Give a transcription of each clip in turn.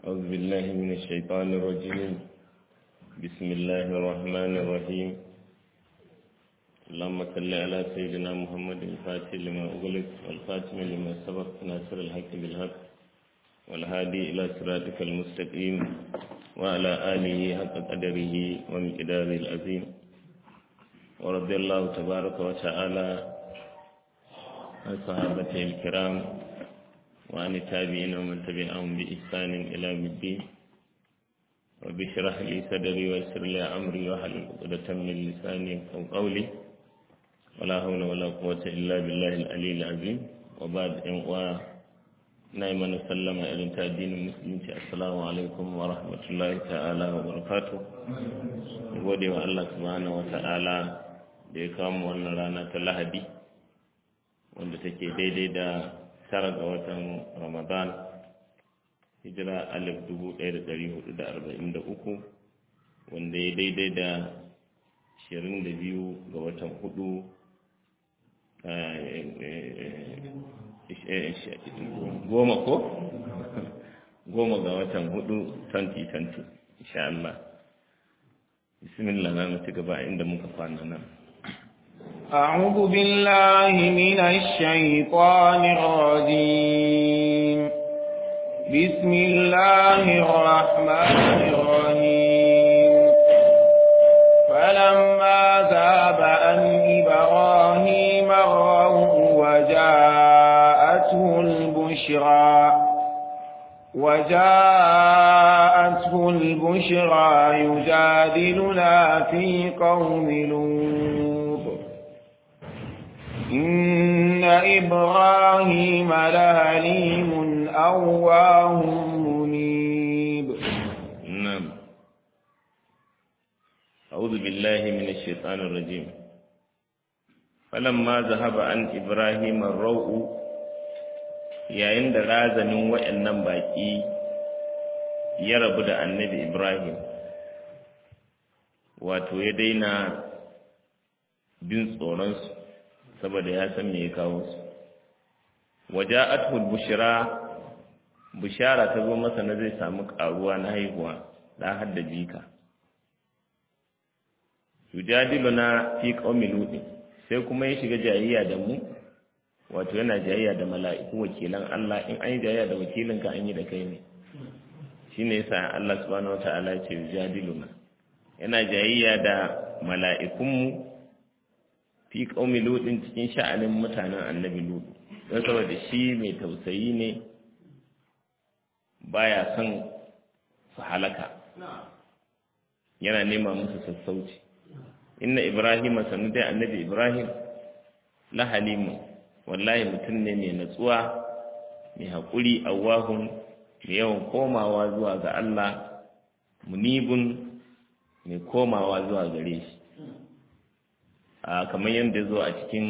أعوذ بالله من الشيطان الرجيم بسم الله الرحمن الرحيم اللهم صل على سيدنا محمد الفاتح لما أغلق والخاتم لما سبق ناصر الحق بالحق والهادي إلى صراطك المستقيم وعلى آله حق قدره ومقداره العظيم ورضي الله تبارك وتعالى عن صحابته الكرام وعن التابعين ومن تبعهم بإحسان إلى يوم الدين رب اشرح لي صدري ويسر لي أمري واحلل عقدة من لساني أو قولي ولا حول ولا قوة إلا بالله العلي العظيم وبعد أن نعم نسلم إلى الدين المسلم السلام عليكم ورحمة الله تعالى وبركاته gode wa Allah subhanahu wa ta'ala da ya kawo wannan rana ta lahadi wanda take daidai da tara ga watan ramadan hijira alif dubu ɗaya da ɗari hudu da arba'in da uku wanda ya daidai da ashirin da biyu ga watan hudu goma ko goma ga watan hudu 2020 insha Allah bismillah na mutu gaba inda muka kwana nan أعوذ بالله من الشيطان الرجيم بسم الله الرحمن الرحيم فلما ذاب أن إبراهيم الروح وجاءته البشرى وجاءته البشرى يجادلنا في قوم لوط إن إبراهيم لهليم أواه منيب نعم أعوذ بالله من الشيطان الرجيم فلما ذهب عن إبراهيم الروء yayin da razanin waɗannan baƙi ya rabu da annabi Ibrahim wato ya daina bin tsoronsu saboda ya san me ya kawo su waja'atul bushra bushara ta zo masa na zai samu karuwa na haihuwa da hadda jika yujadiluna fi qaumi lut sai kuma ya shiga jayayya da mu wato yana jayayya da mala'iku wakilan Allah in an yi jayayya da wakilin ka an yi da kai ne shine yasa Allah subhanahu wataala ya ce yujadiluna yana jayayya da mala'ikunmu fi qaumi lutin cikin sha'anin mutanen annabi lut don saboda shi mai tausayi ne baya son su halaka yana nema musu sassauci inna ibrahim sanu dai annabi ibrahim la halimu wallahi mutum ne mai natsuwa mai haƙuri awahun mai yawan komawa zuwa ga Allah munibun mai komawa zuwa gare shi a kamar yadda zo a cikin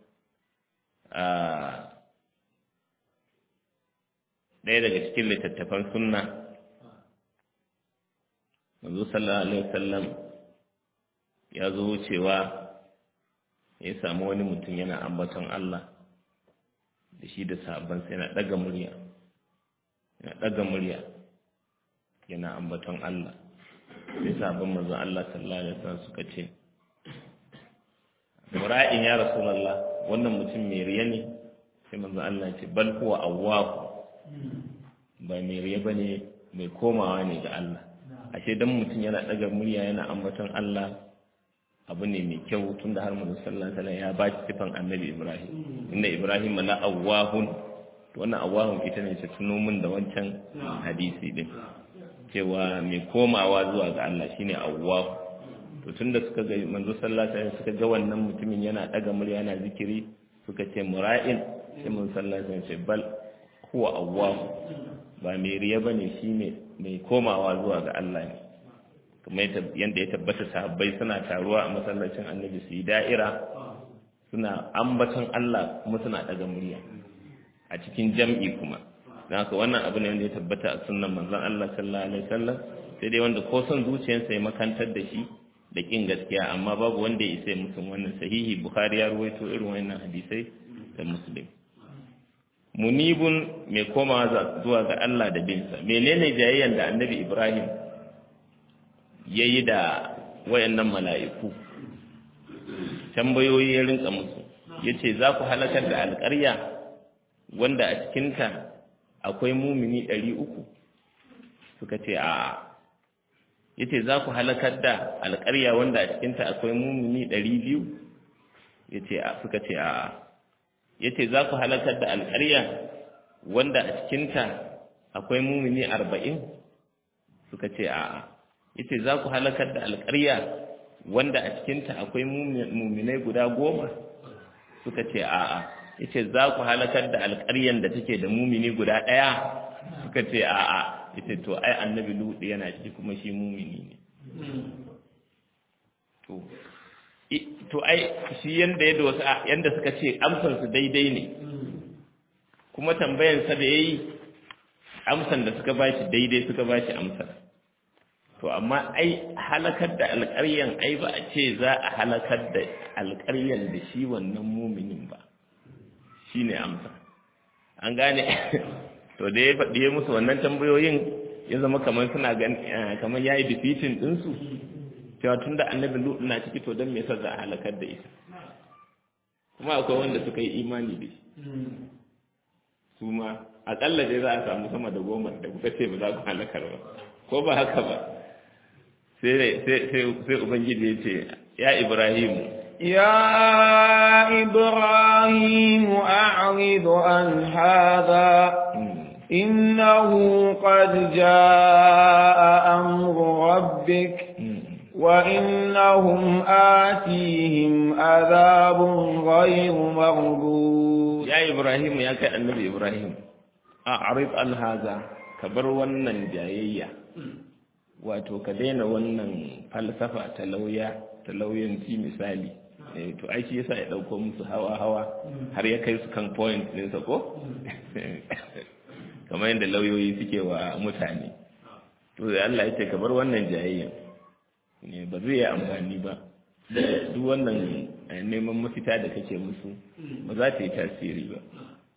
ɗaya daga cikin littattafan sunna manzo sallallahu alaihi wasallam ya zo wucewa ya samu wani mutum yana ambaton Allah da shi da sahabbansa yana ɗaga murya yana ɗaga murya yana ambaton Allah sai sahabban manzon Allah sallallahu alaihi wasallam suka ce mura'in ya rasulullah wannan mutum mai riya ne sai manzon Allah ya ce bal huwa awwahu ba mai riya bane mai komawa ne ga Allah ashe dan mutum yana ɗaga murya yana ambaton Allah abu ne mai kyau tunda har manzon sallallahu alaihi wasallam ya ba shi sifan annabi Ibrahim inna Ibrahim la awwahun to wannan awwahun ita ne ta tuno min da wancan hadisi din cewa mai komawa zuwa ga Allah shine awwahu to tunda suka ga manzo sallallahu alaihi wasallam suka ga wannan mutumin yana daga murya yana zikiri suka ce mura'in sai mun sallallahu alaihi wasallam bal huwa awwahu ba mai riya bane shine mai komawa zuwa ga Allah ne kuma yadda ya tabbata sahabbai suna taruwa a masallacin annabi su yi da'ira suna ambaton Allah kuma suna daga murya a cikin jam'i kuma don haka wannan abu ne wanda ya tabbata a sunnan manzon Allah sallallahu alaihi wasallam sai dai wanda ko son zuciyarsa ya makantar da shi da kin gaskiya amma babu wanda ya isa mutum wannan sahihi bukhari ya ruwaito irin wannan hadisai da muslim munibun mai komawa zuwa ga Allah da binsa menene jayayyan da annabi Ibrahim yayi da wayannan mala'iku tambayoyi ya rinka musu yace za ku halakar da alƙarya wanda a cikinta akwai mumini ɗari uku suka ce a yace za ku halakar da alƙarya wanda a cikinta akwai mumini ɗari biyu yace a suka ce a yace za ku halakar da alƙarya wanda a cikinta akwai mumini arba'in suka ce a yace za ku halakar da alƙarya wanda a cikinta akwai muminai guda goma suka ce a'a yace za ku halakar da alƙaryan da take da mumini guda ɗaya suka ce a'a yace to ai annabi lutu yana ciki kuma shi mumini ne to to ai shi yanda yadda wasu yanda suka ce amsar su daidai ne kuma tambayar sa da yayi amsan da suka bashi daidai suka bashi amsar to amma ai halakar da alƙaryan ai ba a ce za a halakar da alƙaryan da shi wannan muminin ba shi ne amsa an gane to da ya faɗi ya musu wannan tambayoyin ya zama kamar suna gan kamar ya yi defeating ɗinsu cewa tun da annabi lutu na ciki to don me yasa za a halakar da ita kuma akwai wanda suka yi imani da shi su ma aƙalla dai za a samu sama da goma da kuka ce ba za ku halakar ba ko ba haka ba sai ubangiji ya ce ya ibrahimu ya ibrahimu a'ridu an hadha innahu qad jaa amru rabbik wa innahum atihim adhabun ghayru mardud ya ibrahimu ya kai annabi ibrahim a'rid an hadha kabar wannan jayayya wato ka daina wannan falsafa ta lauya ta lauyanci misali to ai shi yasa ya dauko musu hawa hawa har ya kai su kan point din sa ko kamar yadda lauyoyi suke wa mutane to da Allah ya ce ka bar wannan jayayyan ne ba zai yi amfani ba duk wannan neman mafita da kake musu ba za ta yi tasiri ba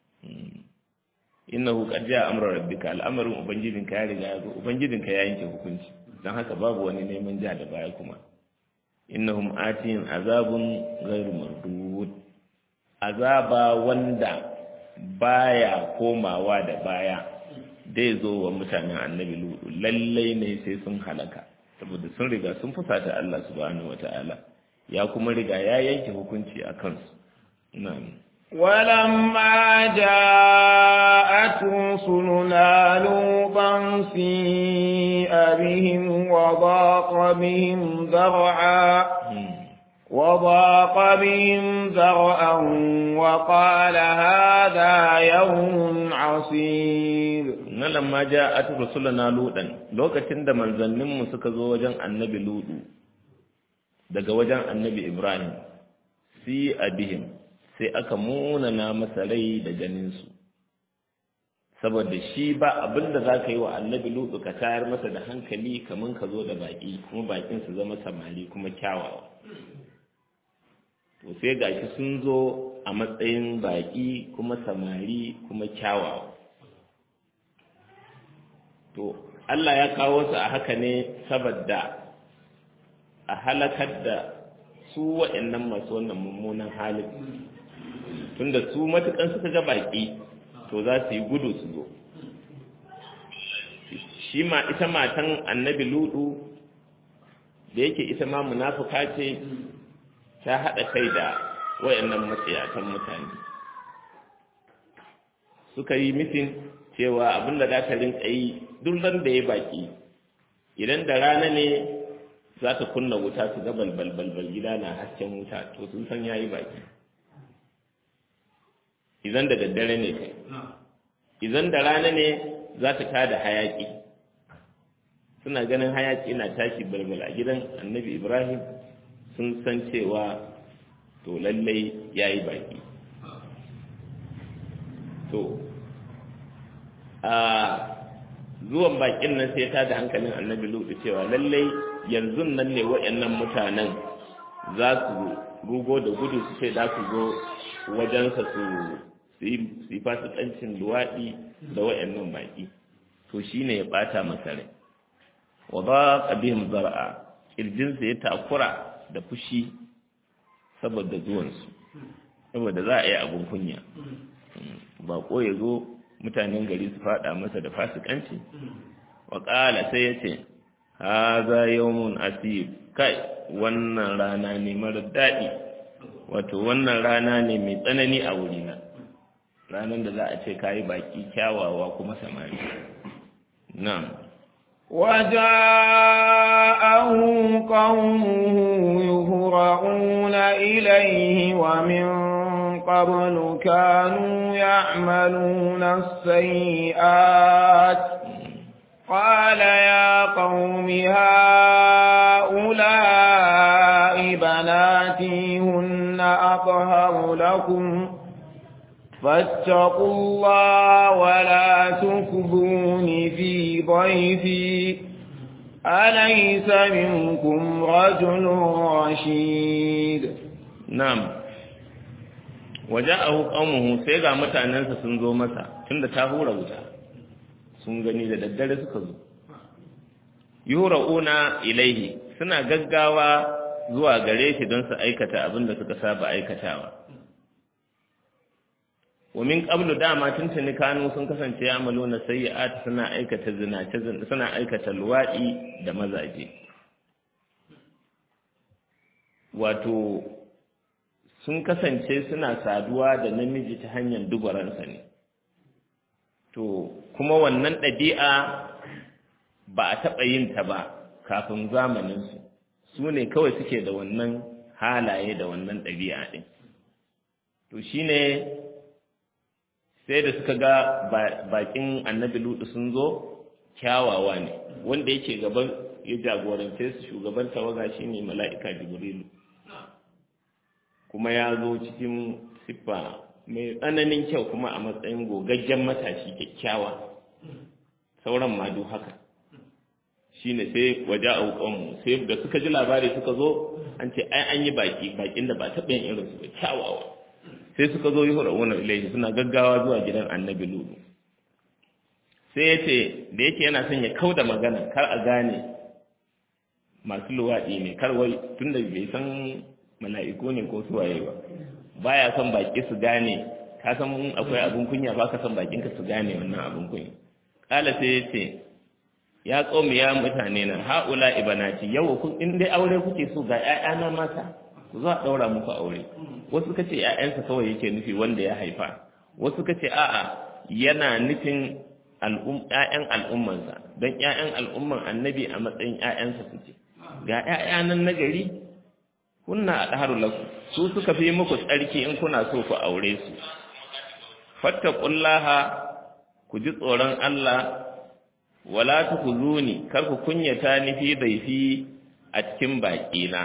innahu qad jaa amru rabbika al'amarin ubangijinka ya riga ya zo ubangijinka ya yanke hukunci dan haka babu wani neman ja da baya kuma innahum atin azabun ghairu mardud azaba wanda baya komawa da baya dai zo wa mutanen annabi lutu lallai ne sai sun halaka saboda sun riga sun fusata Allah subhanahu wataala ya kuma riga ya yanke hukunci a kansu na'am ولما جاءت رسلنا لوطا سيء بهم وضاق بهم ذرعا وضاق بهم ذرعا وقال هذا يوم عصيب لما جاءت رسلنا لوطا لوكacin da manzanninmu suka zo wajen annabi lutu daga wajen annabi ibrahim si abihim sai aka munana masa rai da ganinsu saboda shi ba abin da za ka yi wa annabi lutu ka tayar masa da hankali kamar ka zo da baƙi kuma baƙin su zama samari kuma kyawawa to sai gashi sun zo a matsayin baƙi kuma samari kuma kyawawa to Allah ya kawo su a haka ne saboda a halakar da su waɗannan masu wannan mummunan halin tunda su matukan suka ga baki to za su yi gudu su zo shi ma ita matan annabi ludu da yake ita ma munafuka ce ta haɗa kai da wayannan matsayatan mutane suka yi mitin cewa abin da za ta rinka yi duk ran da ya baki idan da rana ne za ta kunna wuta su ga balbal balbal gida na hasken wuta to sun san yayi baki idan da daddare ne kai idan da rana ne za ta kada hayaki suna ganin hayaki na tashi balbal a gidan annabi ibrahim sun san cewa to lallai ya yi baki to a zuwan bakin nan sai ta da hankalin annabi lutu cewa lallai yanzu nan ne waɗannan mutanen za su rugo da gudu su ce za su zo wajensa su su yi fasikancin luwaɗi da wayannan baki to shine ya bata masa rai wa ba bihim zar'a kirjinsa ya takura da fushi saboda zuwansu saboda za a yi abin kunya bako ya zo mutanen gari su fada masa da fasikanci wa ƙala sai ya ce haza yawmun asib kai wannan rana ne mara daɗi wato wannan rana ne mai tsanani a wurina ranar da za a ce kayi baki kyawawa kuma samari na'am وجاءه قومه يهرعون إليه ومن قبل كانوا يعملون السيئات قال يا قوم هؤلاء بناتي هن أطهر لكم فاتقوا الله ولا تخذون في ضيفي أليس منكم رجل رشيد نعم وجاءه قومه sai ga mutanensa sun zo masa tunda ta hura wuta sun gani da daddare suka zo yura'una ilaihi suna gaggawa zuwa gare shi don su aikata abin da suka saba aikatawa wa min qablu dama tuntuni kanu sun kasance ya maluna sayyi'at suna aikata zinace suna aikata luwadi da mazaje wato sun kasance suna saduwa da namiji ta hanyar dubaransa ne to kuma wannan ɗabi'a ba a taɓa yin ta ba kafin zamaninsu su ne kawai suke da wannan halaye da wannan ɗabi'a ɗin to shine sai da suka ga bakin annabi lutu sun zo kyawawa ne wanda yake gaban ya jagorance su shugaban tawaga shine mala'ika jibrilu kuma ya zo cikin siffa mai tsananin kyau kuma a matsayin gogaggen matashi kyakkyawa sauran ma duk haka shine sai waje a wukanmu sai da suka ji labari suka zo an ce ai an yi baki bakin da ba taɓa yin irinsu ba kyawawa sai suka zo yi hura'una ilaihi suna gaggawa zuwa gidan annabi lulu sai ya ce da yake yana son ya kauda magana kar a gane masu luwaɗi ne kar wai tun da bai san mala'iku ne ko suwaye ba baya son baki su gane ka san akwai abin kunya ba ka son bakin ka su gane wannan abin kunya kala sai ya ce ya qaumi ya mutane na haula ibanati yau kun in dai aure kuke so ga ƴaƴana mata ku zo a daura muku aure wasu kace ƴaƴansa kawai yake nufi wanda ya haifa wasu kace a'a yana nufin ‘ya'yan al'ummansa don ‘ya'yan al'umman annabi a matsayin ‘ya'yansa suke ga ‘ya'yanan na gari kunna a ɗaharu laku su suka fi muku tsarki in kuna so ku aure su fattakullaha ku ji tsoron Allah wala ku zuni kar ku kunyata ni fi daifi a cikin baƙina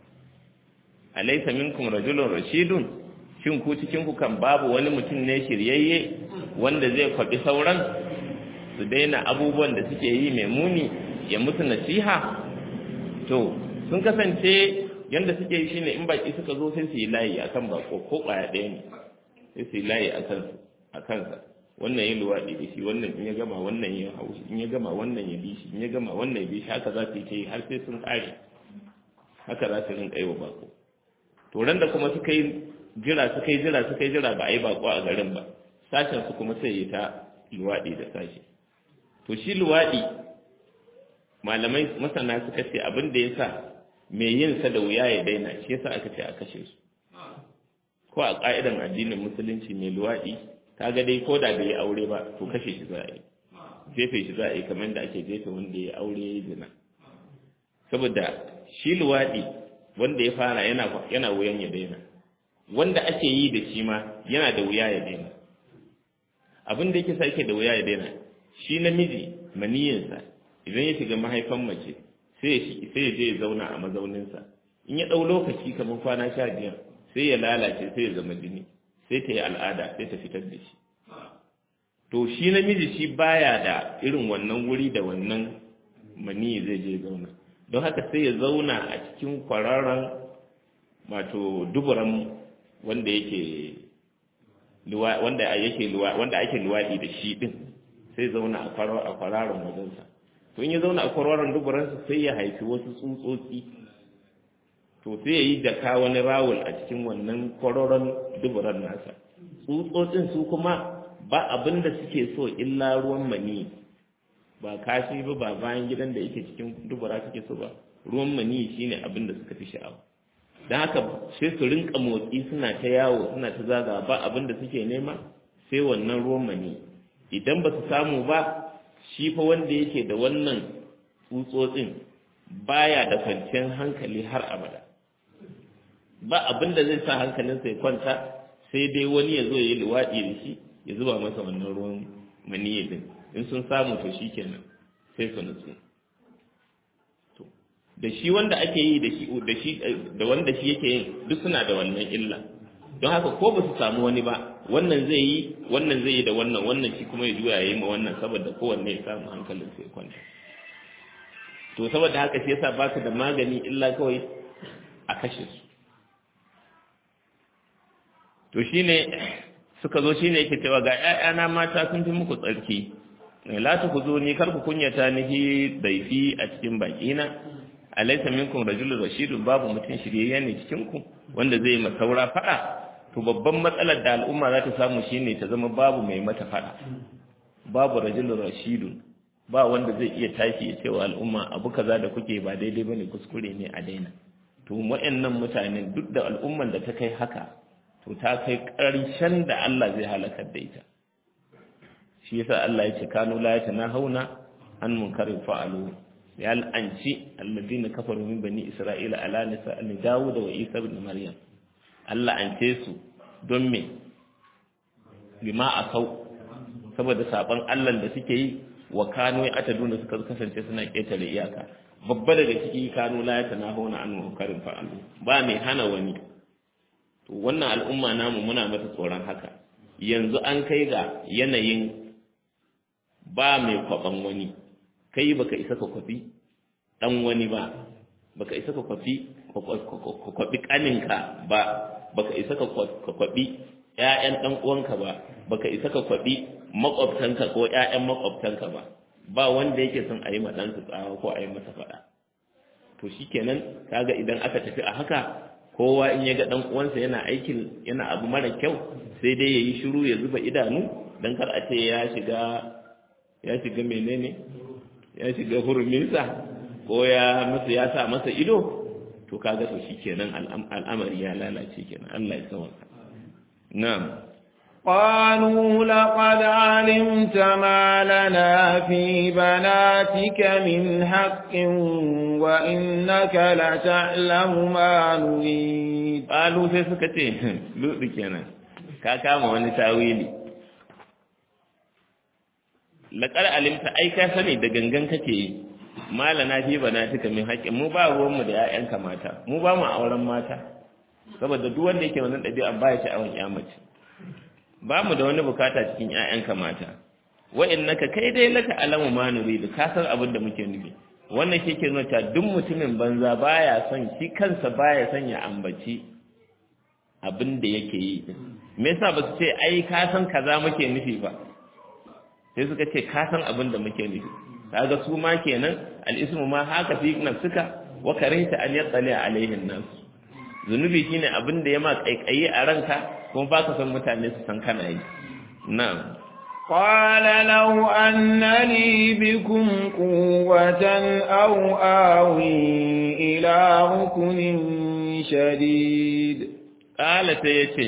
alaysa minkum rajulun rashidun shin ku cikin ku kan babu wani mutum ne shiryayye wanda zai kwabi sauran su daina abubuwan da suke yi mai muni ya musu nasiha to sun kasance yanda suke yi shine in baki suka zo sai su yi layi akan bako ko kwaya ɗaya ne sai su yi layi a kansa wannan ya luwaɗi da shi wannan in ya gama wannan ya haushi in ya gama wannan ya bi shi in ya gama wannan ya bi shi haka za su yi ta yi har sai sun ƙare haka za su rinƙa yi wa bako to ran da kuma suka yi jira suka yi jira suka yi jira ba a yi bako a garin ba sashen su kuma sai yi ta luwaɗi da sashi to shi luwaɗi malamai masana suka ce abin da ya sa mai yin sa da wuya ya daina shi yasa aka ce a kashe su ko a ƙa'idan addinin musulunci mai luwaɗi ta ga dai ko da bai yi aure ba to kashe shi za a yi jefe shi za a yi kamar da ake jefe wanda ya aure ya zina saboda shi luwaɗi wanda ya fara yana yana wuyan ya daina wanda ake yi da shi ma yana da wuya ya daina abin da yake sa yake da wuya ya daina shi namiji maniyinsa idan ya shiga mahaifan mace sai ya je ya zauna a mazauninsa in ya ɗau lokaci kamar kwana sha biyar sai ya lalace sai ya zama jini sai ta yi al'ada sai ta fitar da shi to shi namiji shi baya da irin wannan wuri da wannan maniyi zai je zauna don haka sai ya zauna a cikin kwararren wato duburan wanda yake wanda yake wanda ake luwaɗi da shi din sai zauna a kwararon wajensa to in ya zauna a kwararon duburansa sai ya haifi wasu tsutsotsi to sai ya yi jaka wani rawul a cikin wannan kwararon duburan nasa tsutsotsin su kuma ba abin da suke so illa ruwan mani ba kashi ba ba bayan gidan da yake cikin dubura suke so ba ruwan mani shine abin da suka fi sha'awa don haka sai su rinka motsi suna ta yawo suna ta zaga ba abin da suke nema sai wannan ruwan mani idan ba su samu ba shi fa wanda yake da wannan tsutsotsin baya da kwanciyar hankali har abada ba abin da zai sa hankalinsa ya kwanta sai dai wani ya zo ya yi luwaɗi da shi ya zuba masa wannan ruwan maniyi din in sun samu to shi kenan sai su nutsu da shi wanda ake yi da shi da shi da wanda shi yake yin duk suna da wannan illa don haka ko ba su samu wani ba wannan zai yi wannan zai yi da wannan wannan shi kuma ya juya ya yi ma wannan saboda kowanne ya samu hankalin sai kwanta to saboda haka shi yasa baka da magani illa kawai a kashe su to shine suka zo shine yake cewa ga ƴaƴana mata sun fi muku tsarki la tukhuzuni kar ku kunyata ni fi daifi a cikin bakina alaysa minkum rajulun rashidun babu mutum shiryayye ne cikin ku wanda zai ma saura fada to babban matsalar da al'umma za ta samu shine ta zama babu mai mata fada babu rajulun rashidun ba wanda zai iya tashi ya cewa al'umma abu kaza da kuke ba daidai bane kuskure ne a daina to waɗannan mutanen duk da al'umman da ta kai haka to ta kai ƙarshen da Allah zai halakar da ita shi yasa Allah ya ce kanu la yatanahuna an munkarin fa'alu ya al'anci alladina kafaru min bani isra'ila ala nisa an dawud wa isa ibn maryam Allah ance su don me bima akau saboda saban Allah da suke yi wa kanu ya ataduna suka kasance suna ketare iyaka babba daga ciki kanu la yatanahuna an munkarin fa'alu ba mai hana wani to wannan al'umma namu muna mata tsoron haka yanzu an kai ga yanayin ba mai kwaban wani kai baka isa ka kwafi dan wani ba baka isa ka kwafi ka kwabi kaninka ba baka isa ka kwabi ƴaƴan dan uwanka ba baka isa ka kwabi makwabtanka ko ƴaƴan makwabtanka ba ba wanda yake son a yi ma ɗansa tsawa ko a yi masa faɗa to shikenan kaga idan aka tafi a haka kowa in ya ga dan uwansa yana aikin yana abu mara kyau sai dai yayi shiru ya zuba idanu dan kar a ce ya shiga ya shiga menene ya shiga huruminsa ko ya masa ya sa masa ido to kaga to shikenan al'amari ya lalace kenan Allah ya sauka na'am قالوا لقد علمت ما لنا في بناتك من حق وإنك لتعلم ما نريد قالوا sai suka ce lutsi kenan ka kama wani tawili laqad alimta ai ka sani da gangan kake yi malana fi banatika min haqqin mu ba ruwan mu da ƴaƴanka mata mu ba mu auren mata saboda duk wanda yake wannan ɗabi'a ba ya sha'awan ƴa mace ba mu da wani bukata cikin ƴaƴanka mata wa innaka kai dai laka alamu ma nuridu ka san abin da muke nufi wannan shi ke nuna cewa duk mutumin banza baya son shi kansa baya son ya ambaci abin da yake yi me yasa ba su ce ai ka san kaza muke nufi ba sai suka ce ka san abin da muke nufi kaga su ma kenan al-ismu ma haka fi nafsika wa karihta an yattali alaihin nas zunubi shine abin da ya ma kaikayi a ranka kuma baka san mutane su san kana yi na'am قال لو أن لي بكم قوة أو آوي إلى ركن شديد قال سيتي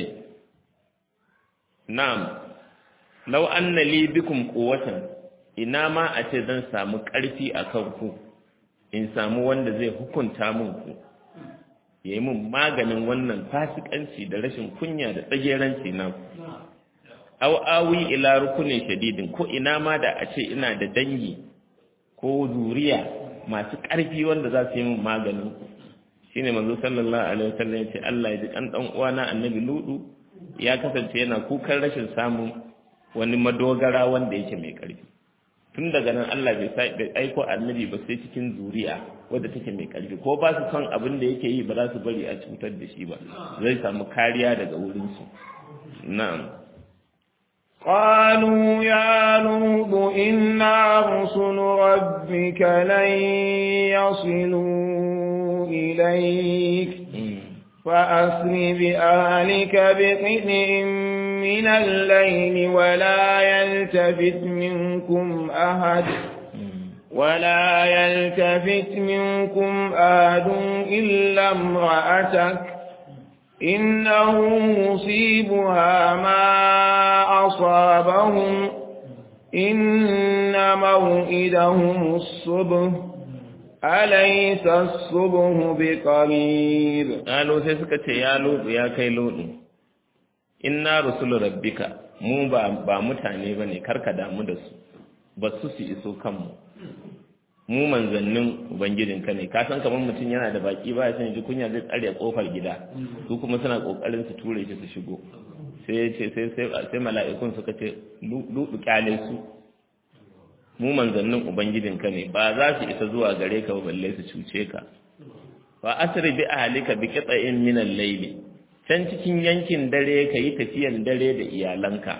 نعم لو أن لي بكم قوة ina ma a ce zan samu ƙarfi a kanku in samu wanda zai hukunta min ku ya yi min maganin wannan fasikanci da rashin kunya da tsageranci na ku aw awi ila rukunin shadidin ko ina ma da a ce ina da dangi ko zuriya masu ƙarfi wanda za su yi min maganin ku shine manzo sallallahu alaihi wasallam ya ce Allah ya ji kan dan uwana annabi ludu ya kasance yana kukan rashin samun wani madogara wanda yake mai ƙarfi tun daga nan Allah bai aiko annabi ba sai cikin zuriya wadda take mai ƙarfi ko ba su son abin da yake yi ba za su bari a cutar da shi ba zai samu kariya daga wurinsu na'am قالوا يا لوط إنا رسل ربك لن يصلوا إليك فأسر بأهلك بقطع من الليل ولا يلتفت منكم أحد ولا يلتفت منكم أحد إلا امرأتك إنه مصيبها ما أصابهم إن موئدهم الصبح أليس الصبح بقريب قالوا sai suka ce ya lutu ya kai lutu inna rusulu rabbika mu ba ba mutane bane karka damu da su ba su su iso kanmu mu manzannin ubangijinka ne ka san kamar mutum yana da baki ba ya san ji kunya zai tsare kofar gida su kuma suna kokarin su ture shi su shigo sai ya ce sai sai sai mala'ikun suka ce lutu kyale su mu manzannin ubangijinka ne ba za su isa zuwa gare ka balle su cuce ka fa asri bi ahlika bi qita'in min al-layli can cikin yankin dare ka yi tafiyan dare da iyalanka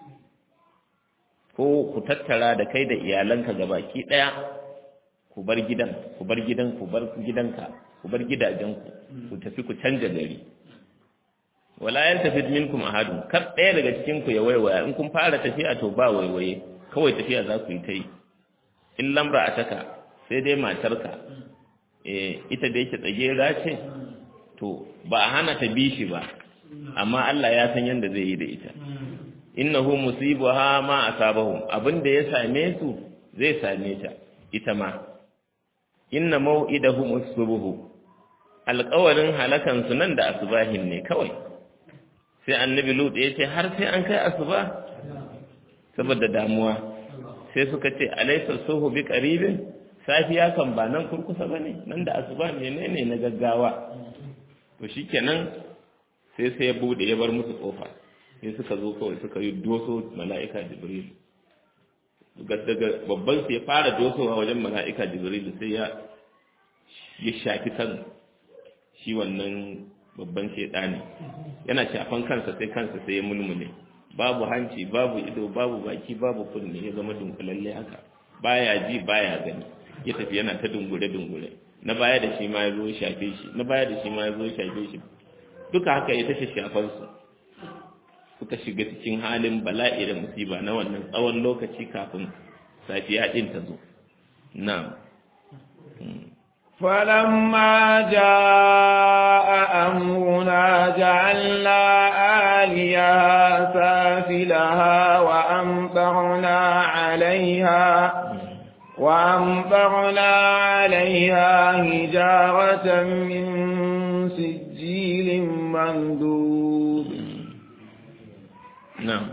ko ku tattara da kai da iyalanka gabaki daya ku bar gidan ku bar gidan ku bar gidanka ku bar gidajenku ku tafi ku canja gari wala yaltafid minkum ahadun kar daya daga cikin ku ya waiwaya in kun fara tafiya to ba waiwaye kawai tafiya za ku yi ta yi in lamra a taka sai dai matarka eh ita da yake tsagera ce to ba a hana ta bi shi ba amma Allah ya san yanda zai yi da ita innahu musibuha ma asabahum abinda ya same su zai same ta ita ma inna mau'idahum as-subh alƙawarin halakan su nan da asubahin ne kawai sai annabi lut ya ce har sai an kai asuba saboda damuwa sai suka ce alaysa suhu bi qaribin safiya kan ba nan kurkusa bane nan da asuba menene na gaggawa to shikenan sai sai ya bude ya bar musu kofa sai suka zo kawai suka yi doso mala'ika jibril daga babban sai ya fara dosowa wajen mala'ika jibril sai ya ya shafi kan shi wannan babban shedani yana shafan kansa sai kansa sai ya mulmule babu hanci babu ido babu baki babu kunne ya zama dunkulalle haka baya ji baya gani ya tafi yana ta dungure dungure na baya da shi ma ya zo shafe shi na baya da shi ma ya zo shafe shi duka haka ya tashi shafan su suka shiga cikin halin bala'i da musiba na wannan tsawon lokaci kafin safiya din ta zo na'am فلما جاء أمرنا جعلنا آليها سافلها وأمطرنا عليها وأمطرنا عليها هجارة من سجيل منذوب نعم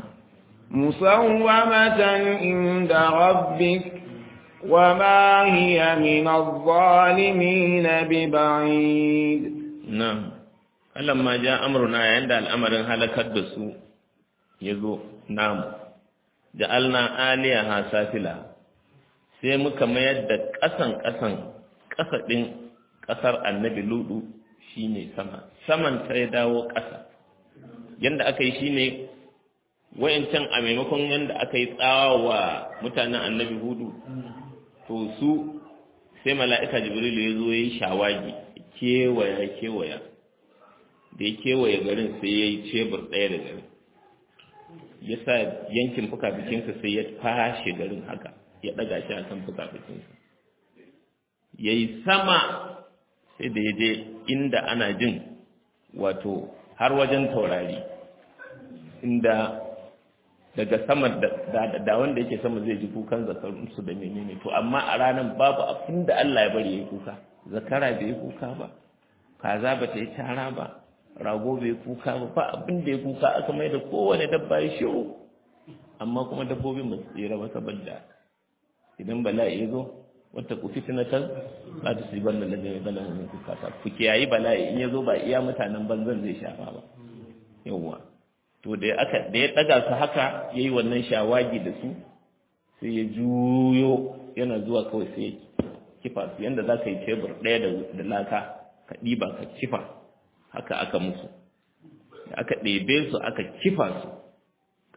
مسومة عند ربك وما هي من الظالمين ببعيد نعم فلما جاء أمرنا عند الأمر هلكت دسو يزو نعم جعلنا آليها سافلها sai muka mayar da ƙasan ƙasan ƙasa ɗin ƙasar annabi ludu shine sama saman ta ya dawo ƙasa yanda aka yi shine wayancan a maimakon yanda aka yi tsawa wa mutanen annabi hudu to su sai mala'ika jibrilu ya zo ya yi shawagi kewaya kewaya da ya kewaye garin sai ya yi cebur ɗaya da garin ya sa yankin fuka-fikinsa sai ya fashe garin haka ya ɗaga shi a kan fuka-fikinsa ya yi sama sai da ya je inda ana jin wato har wajen taurari inda daga sama da wanda yake sama zai ji kukan zakarunsu da menene to amma a ranar babu abin da Allah ya bari ya yi kuka zakara bai yi kuka ba kaza ba ta yi tara ba rago bai kuka ba ba abin da ya kuka aka mai da kowane dabba ya shiru amma kuma dabbobin ba su tsira ba saboda idan bala'i ya zo wata ku fitinatar za ta sibar da lajin zana hannun kuka ta ku kiyayi bala'i in ya zo ba iya mutanen banzan zai shafa ba yawwa to da aka da ya daga su haka yayi wannan shawagi da su sai ya juyo yana zuwa kawai sai ya kifa su yanda za ka yi tebur ɗaya da laka ka ɗiba ka kifa haka aka musu aka ɗebe su aka kifa su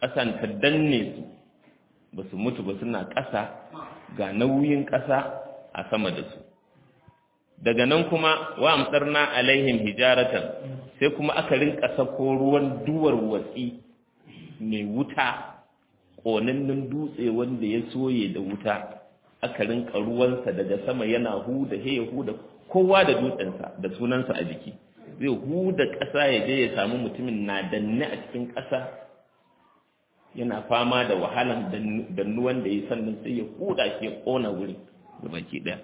ƙasan ta danne su ba su mutu ba suna ƙasa ga nauyin ƙasa a sama da su daga nan kuma wa amsarna alaihim hijaratan sai kuma aka rinka sako ruwan duwar watsi mai wuta ƙonannen dutse wanda ya soye da wuta aka rinka ruwansa daga sama yana huda he ya huda kowa da dutsensa da sunansa a jiki zai huda ƙasa ya je ya samu mutumin na danne a cikin ƙasa yana fama da wahalan dannuwan da ya sannan sai ya huda shi ya ƙona wuri da baki ɗaya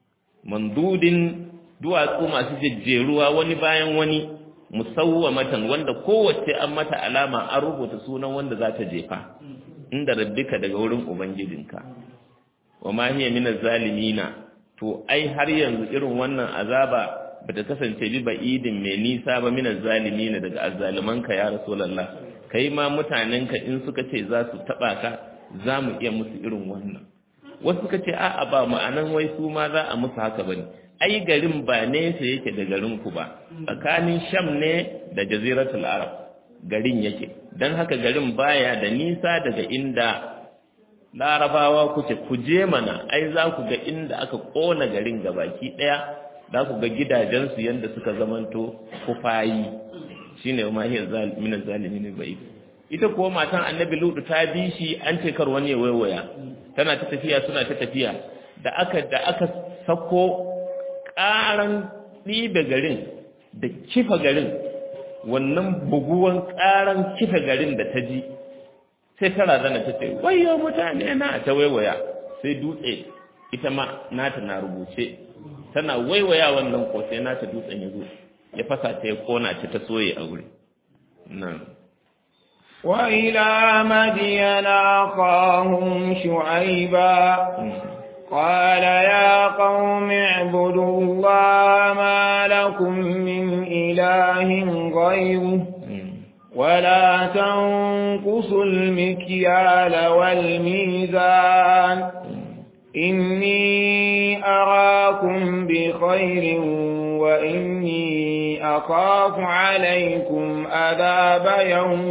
mandudin duwatsu masu jejjeruwa wani bayan wani musawwamatan wanda kowace an mata alama an rubuta sunan wanda za ta jefa inda rabbika daga wurin ubangijinka wa ma hiya min zalimina to ai har yanzu irin wannan azaba bata kasance bi ba'idin mai nisa ba min zalimina daga azzalimanka ya rasulullah kai ma mutanenka in suka ce za su taba ka za mu iya musu irin wannan wasu suka ce a'a ba ma'anan wai su ma za a musu haka bane ai garin ba nesa yake da garin ku ba tsakanin sham ne da jaziratul arab garin yake dan haka garin baya da nisa daga inda larabawa kuke ku je mana ai za ku ga inda aka kona garin gabaki daya za ku ga gidajensu yanda suka zamanto kufayi shine ma hiya zalimin zalimin bai ita kuwa matan annabi lutu ta bi shi an ce kar wani ya waiwaya tana ta tafiya suna ta tafiya da aka da aka sako ƙaran ɗibe garin da kifa garin wannan buguwan ƙaran kifa garin da ta ji sai ta razana ta ce wayo mutane na ta waiwaya sai dutse ita ma nata na rubuce tana waiwaya wannan ko sai nata dutsen ya zo ya fasa ta ya kona ta ta soye a wuri nan وإلى مدين أخاهم شعيبا قال يا قوم اعبدوا الله ما لكم من إله غيره ولا تنقصوا المكيال والميزان إني أراكم بخير وإني أخاف عليكم عذاب يوم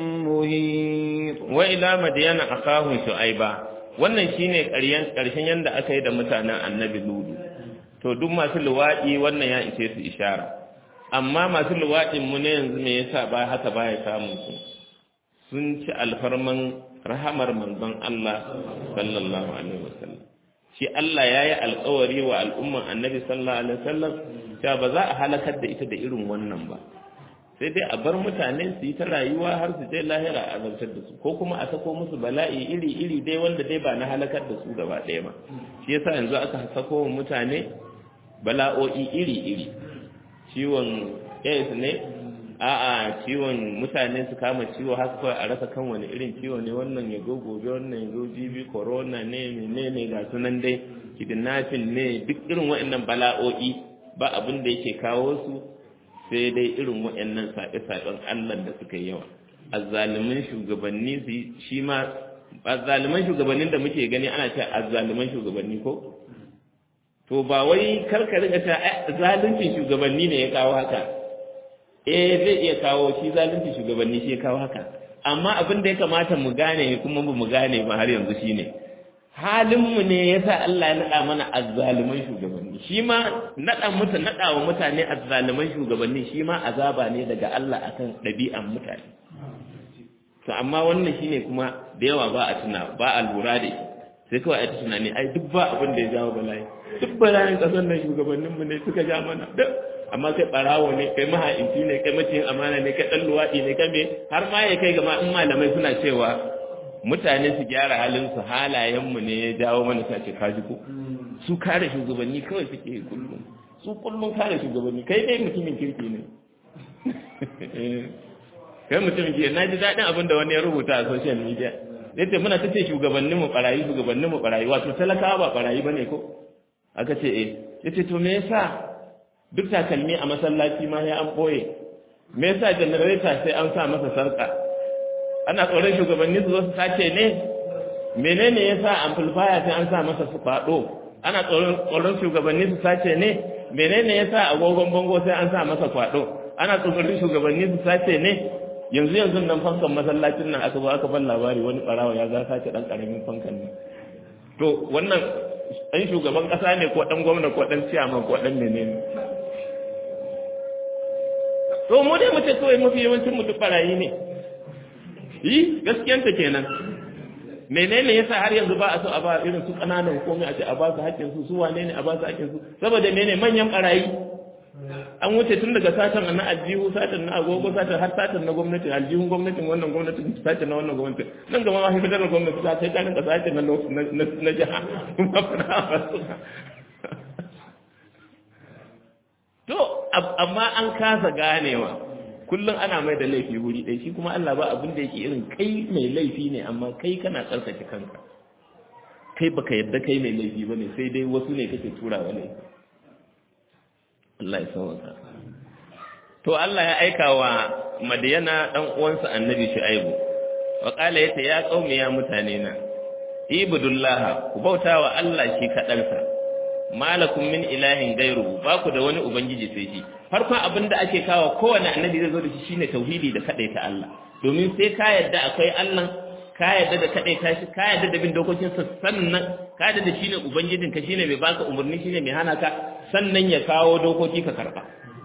مهيط وإلى مدين أخاهم شعيبا wannan shine ƙaryen ƙarshen yanda aka yi da mutanen annabi ludu to duk masu luwaɗi wannan ya ishe su ishara amma masu luwaɗin mu ne yanzu me yasa ba haka baya samun su sun ci alfarman rahamar manzon Allah sallallahu alaihi wasallam shi Allah yayi alƙawari wa al'umman annabi sallallahu alaihi wasallam cewa ba za a halakar da ita da irin wannan ba sai dai a bar mutane su yi ta rayuwa har su je lahira a azabtar da su ko kuma a sako musu bala'i iri iri dai wanda dai ba na halakar da su gaba ɗaya ba shi yasa yanzu aka sako wa mutane bala'o'i iri iri ciwon AIDS ne a'a ciwon mutane su kama ciwo haka kawai a rasa kan wani irin ciwo ne wannan ya go gobe wannan ya zo jibi corona ne menene ga sunan dai kidnapping ne duk irin waɗannan bala'o'i ba abin da yake kawo su sai dai irin waɗannan saɓe-saɓen Allah da suka yawa azzaliman shugabanni su shi ma azzaliman shugabannin da muke gani ana cewa azzaliman shugabanni ko to ba wai karka rika ta zaluncin shugabanni ne ya kawo haka eh zai iya kawo shi zaluncin shugabanni shi ya kawo haka amma abin da ya kamata mu gane kuma ba mu gane ba har yanzu shine halinmu ne ya sa Allah ya naɗa mana azzaluman shugabanni shi ma naɗa mutu naɗa wa mutane azzaluman shugabanni shi ma azaba ne daga Allah akan ɗabi'an mutane to amma wannan shine kuma da yawa ba a tuna ba a lura da shi sai kawai a ta tunani ai duk ba abin da ya jawo bala'i duk bala'in ƙasar nan shugabanninmu ne suka ja mana duk amma kai ɓarawo ne kai maha'inci ne kai maciyin amana ne kai ɗan luwaɗi ne kai me har ma ya kai gama in malamai suna cewa mutane su gyara halinsu halayenmu ne ya jawo mana sace kaji ko su kare shugabanni kawai suke yi kullum su kullum kare shugabanni kai dai mutumin kirki ne kai mutumin kirki na ji daɗin abin da wani ya rubuta a social media yace muna ta ce shugabannin mu barayi shugabannin mu barayi wato talakawa ba barayi bane ko aka ce eh yace to me yasa duk takalmi a masallaci ma ya an boye me yasa generator sai an sa masa sarka ana tsoron shugabanni su zo su sace ne menene yasa amplifier sai an sa masa su kwado ana tsoron tsoron shugabanni su sace ne menene yasa agogon bango sai an sa masa kwado ana tsoron shugabanni su sace ne yanzu yanzu nan fankan masallacin nan aka zo aka ban labari wani barawa ya za sace dan karamin fankan nan to wannan ɗan shugaban ƙasa ne ko ɗan gwamna ko ɗan ciyaman ko ɗan menene to mu dai mu ce kawai mafi yawancin mu duk barayi ne yi gaskiyanta kenan menene yasa har yanzu ba a so a ba irin su ƙananan komai a ce a ba su haƙƙin su su wane ne a ba su haƙƙin su saboda menene manyan barayi an wuce tun daga satan na aljihu satan na agogo satan har satan na gwamnati aljihun gwamnatin wannan gwamnatin satan na wannan gwamnatin nan gama ma fitar da gwamnati ta sai ta rinka satan na na jiha kuma fara to amma an kasa ganewa kullum ana mai da laifi wuri ɗaya shi kuma Allah ba abin da yake irin kai mai laifi ne amma kai kana tsarkake kanka kai baka yadda kai mai laifi bane sai dai wasu ne kake turawa laifi Allah ya sauka to Allah ya aika wa Madiyana dan uwansa Annabi Shu'aibu wa qala yata ya qaumi ya mutane na ibudullah ku bautawa Allah shi kadansa malakum min ilahin gairu ba ku da wani ubangiji sai shi farkon abin da ake kawo kowane annabi zai zo da shi shine tauhidi da kadaita Allah domin sai ka yadda akwai Allah ka yadda da kadaita shi ka yadda da bin dokokin sa sannan ka yadda da shine ubangijin ka shine mai baka umarni shine mai hana ka sannan ya kawo dokoki ka karba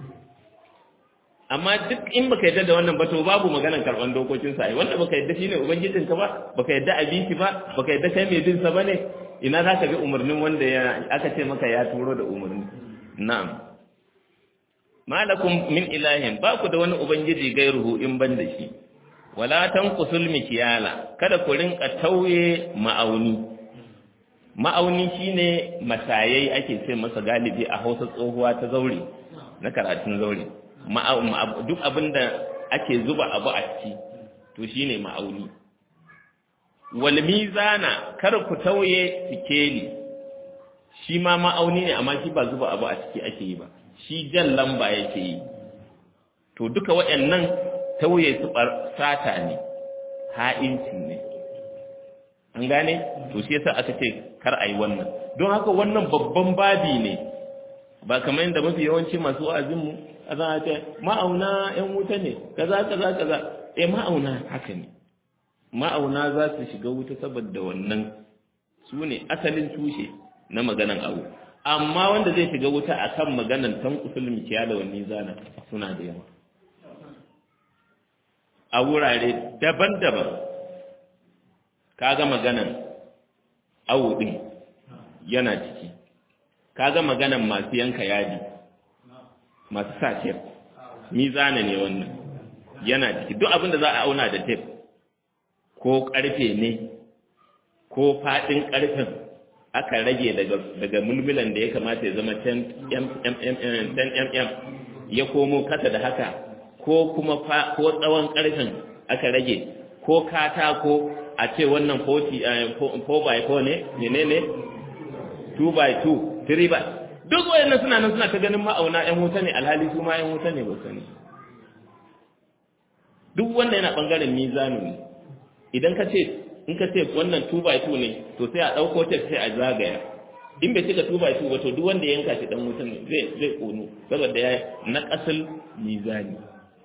amma duk in baka yadda da wannan ba to babu maganar karban dokokin sa ai wanda baka yadda shine ubangijin ka ba baka yadda abinci ba baka yadda kai mai bin sa bane ina za ka bi umarnin wanda ya aka ce maka ya turo da umarni na'am malakum min ilahin ba ku da wani ubangiji gairuhu in ban da shi wala tanqusul mikyala kada ku rinka tauye ma'auni ma'auni shine masayai ake ce masa galibi a Hausa tsohuwa ta zaure na karatun zaure duk abinda ake zuba abu a ciki to shine ma'auni wal mizana kar ku tauye sikeli shi ma ma'auni ne amma shi ba zuba abu a ciki ake yi ba shi jan lamba yake yi to duka waɗannan tauye su sata ne ha'inci ne an gane to shi yasa aka ce kar a yi wannan don haka wannan babban babi ne ba kamar yadda mafi yawanci masu wa'azinmu a za a ce ma'auna ‘yan wuta ne kaza kaza kaza eh ma'auna haka ne ma'auna za su shiga wuta saboda wannan su ne asalin tushe na maganan abu amma wanda zai shiga wuta a kan maganan tan usul mikiya da wani zana suna da yawa a wurare daban-daban kaga maganan awu din yana ciki kaga maganan masu yanka yadi masu sa tef mizana ne wannan yana ciki duk abin da za a auna da tef ko ƙarfe ne ko faɗin ƙarfen aka rage daga mulmulan da ya kamata ya zama 10 mm ya komo kasa da haka ko kuma ko tsawon ƙarfen aka rage ko katako a ce wannan 4 by 4 ne menene 2 by 2 3 by duk wayannan suna nan suna ta ganin ma'auna 'yan wuta ne alhali su ma 'yan wuta ne ba sani duk wanda yana ɓangaren mizanu ne idan ka ce in ka ce wannan 2 by 2 ne to sai a ɗauko ta sai a zagaya in bai cika 2 by 2 ba to duk wanda ya yanka shi dan wutan ne zai zai kono saboda ya na ƙasal mizani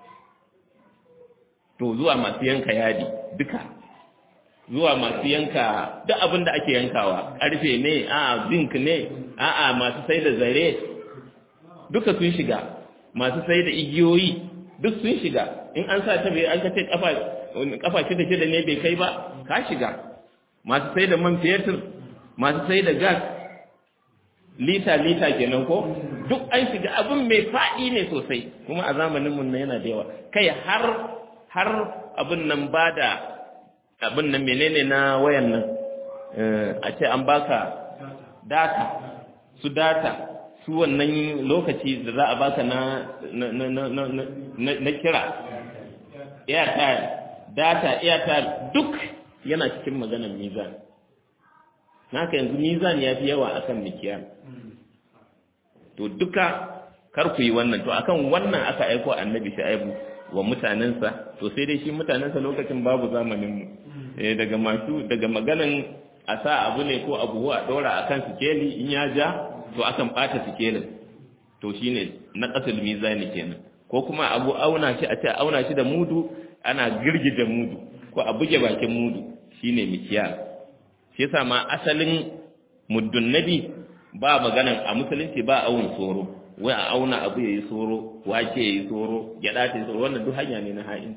to zuwa masu yanka yadi duka zuwa masu yanka duk abin da ake yankawa ƙarfe ne a zinc ne a'a masu sai da zare duka sun shiga masu sai da igiyoyi duk sun shiga in an sa ta bai an ka ce kafa kafa shida shida ne bai kai ba ka shiga masu sai da man fetur masu sai da gas lita lita kenan ko duk an shiga abin mai faɗi ne sosai kuma a zamanin mun yana da yawa kai har har abin nan ba da abin nan menene na wayan nan a ce an baka data su data su wannan lokaci da za a baka na na na na na kira airtime data airtime duk yana cikin maganar mizan naka yanzu mizan ya fi yawa akan mikiya to duka kar ku yi wannan to akan wannan aka aiko annabi shu'aibu wa mutanensa to sai dai shi mutanensa lokacin babu zamanin mu eh daga masu daga maganan a sa abu ne ko abu a dora akan sikeli in ya ja to akan bata sikelin to shine na qasul mizani kenan ko kuma abu auna shi a ce auna shi da mudu ana girgije mudu ko a buge bakin mudu shine mikiyal shi yasa ma asalin muddun nabi ba maganan a musulunci ba awun tsoro wai a auna abu yayi tsoro wake yayi tsoro gyada ta tsoro wannan duk hanya ne na ha'in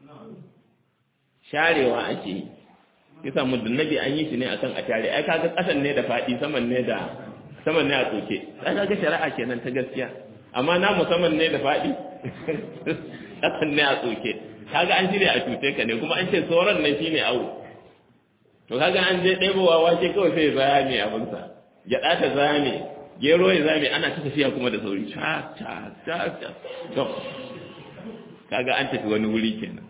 sharewa ake yi yasa muddun nabi an yi shi ne akan a share ai kaga kasan ne da fadi saman ne da saman ne a tsoke ai kaga shari'a kenan ta gaskiya amma na musamman ne da fadi kasan ne a tsoke kaga an shirya a cuce ka ne kuma an ce tsoron nan shine awo to kaga an je ɗebowa wake kawai sai zame abinsa gyaɗa ta zame gero ya zame ana ta tafiya kuma da sauri ca ca ca ca to kaga an tafi wani wuri kenan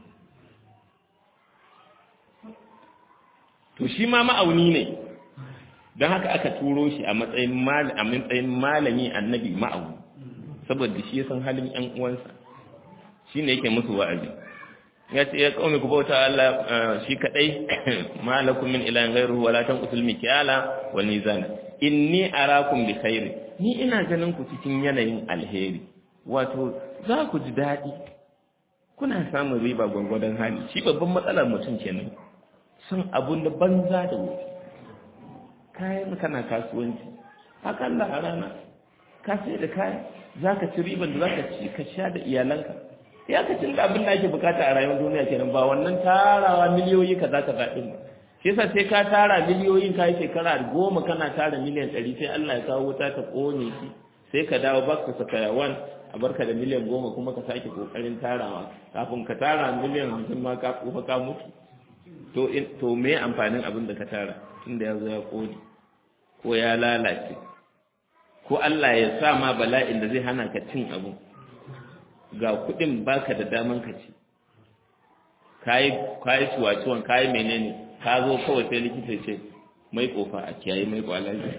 to shi ma ma'auni ne don haka aka turo shi a matsayin malami annabi ma'auni saboda shi ya san halin ƴan uwansa shi ne yake musu wa'azi ya ce ya kawai ku bauta Allah shi kadai malakum min ilahin ghairuhu wala tanqusul mikyala wal mizana inni arakum bi khair ni ina ganin ku cikin yanayin alheri wato za ku ji dadi kuna samun riba gwangwadon hali shi babban matsalar mutum kenan son abun da banza da wuce kayan kana kasuwanci akalla a rana ka sai da kaya za ka ci riban da za ka ci ka sha da iyalanka ya ka cin da abin da ake bukata a rayuwar duniya kenan ba wannan tarawa miliyoyi kaza kaza din ba shi yasa sai ka tara miliyoyin kai shekara goma kana tara miliyan ɗari sai Allah ya kawo wuta ta kone shi sai ka dawo back to square one a barka da miliyan goma kuma ka sake kokarin tarawa kafin ka tara miliyan hamsin ma ka kufa ka mutu to to me amfanin abin da ka tara tunda ya zo ya kone ko ya lalace ko Allah ya sa ma bala'in da zai hana ka cin abu ga kudin baka da daman ka ci kayi kayi ciwaciwon kayi menene ka zo kawai sai likita ce mai kofa a kiyaye mai kwalaji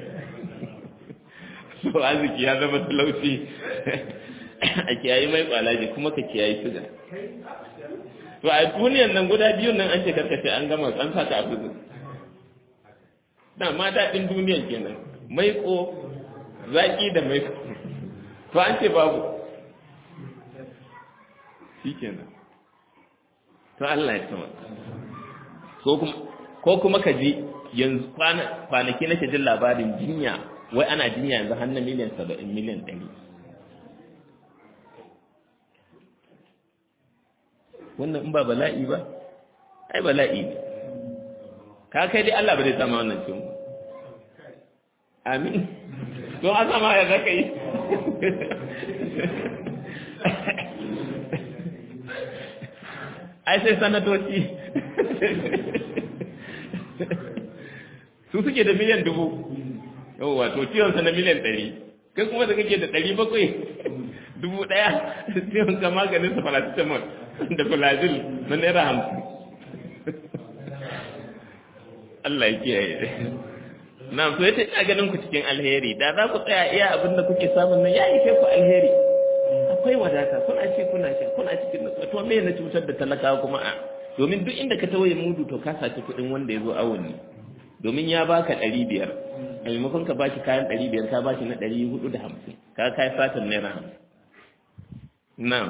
so arziki ya zama talauci a kiyaye mai kwalaji kuma ka kiyaye suga to a duniyan nan guda biyun nan an ce karkace an gama an sa ta a fuzu na ma daɗin duniyan kenan maiko zaƙi da maiko to an ce babu shi kenan to Allah ya sama ko kuma ka ji yanzu kwanaki nake jin labarin jinya wai ana jinya yanzu har na miliyan saba'in miliyan ɗari wannan in ba bala'i ba ai bala'i ne ka kai dai Allah ba zai sama wannan cin amin don an sama ya zaka yi ai sai sanatoci su suke da miliyan dubu yau wato ciwonsa na miliyan ɗari kai kuma da kake da ɗari bakwai dubu ɗaya ciwon ka maganin sa paracetamol da fulazil na naira hamsin Allah ya kiyaye na so yace ina ganin ku cikin alheri da za ku tsaya iya abin da kuke samun nan ya ishe ku alheri akwai wadata kuna ce kuna sha kuna cikin nutsuwa to me na cutar da talakawa kuma a domin duk inda ka tawaye mudu to ka saci kuɗin wanda ya zo awon ne domin ya baka ɗari biyar a maimakon ka baki kayan ɗari biyar ka baki na ɗari hudu da hamsin ka kai fatan naira hamsin na'am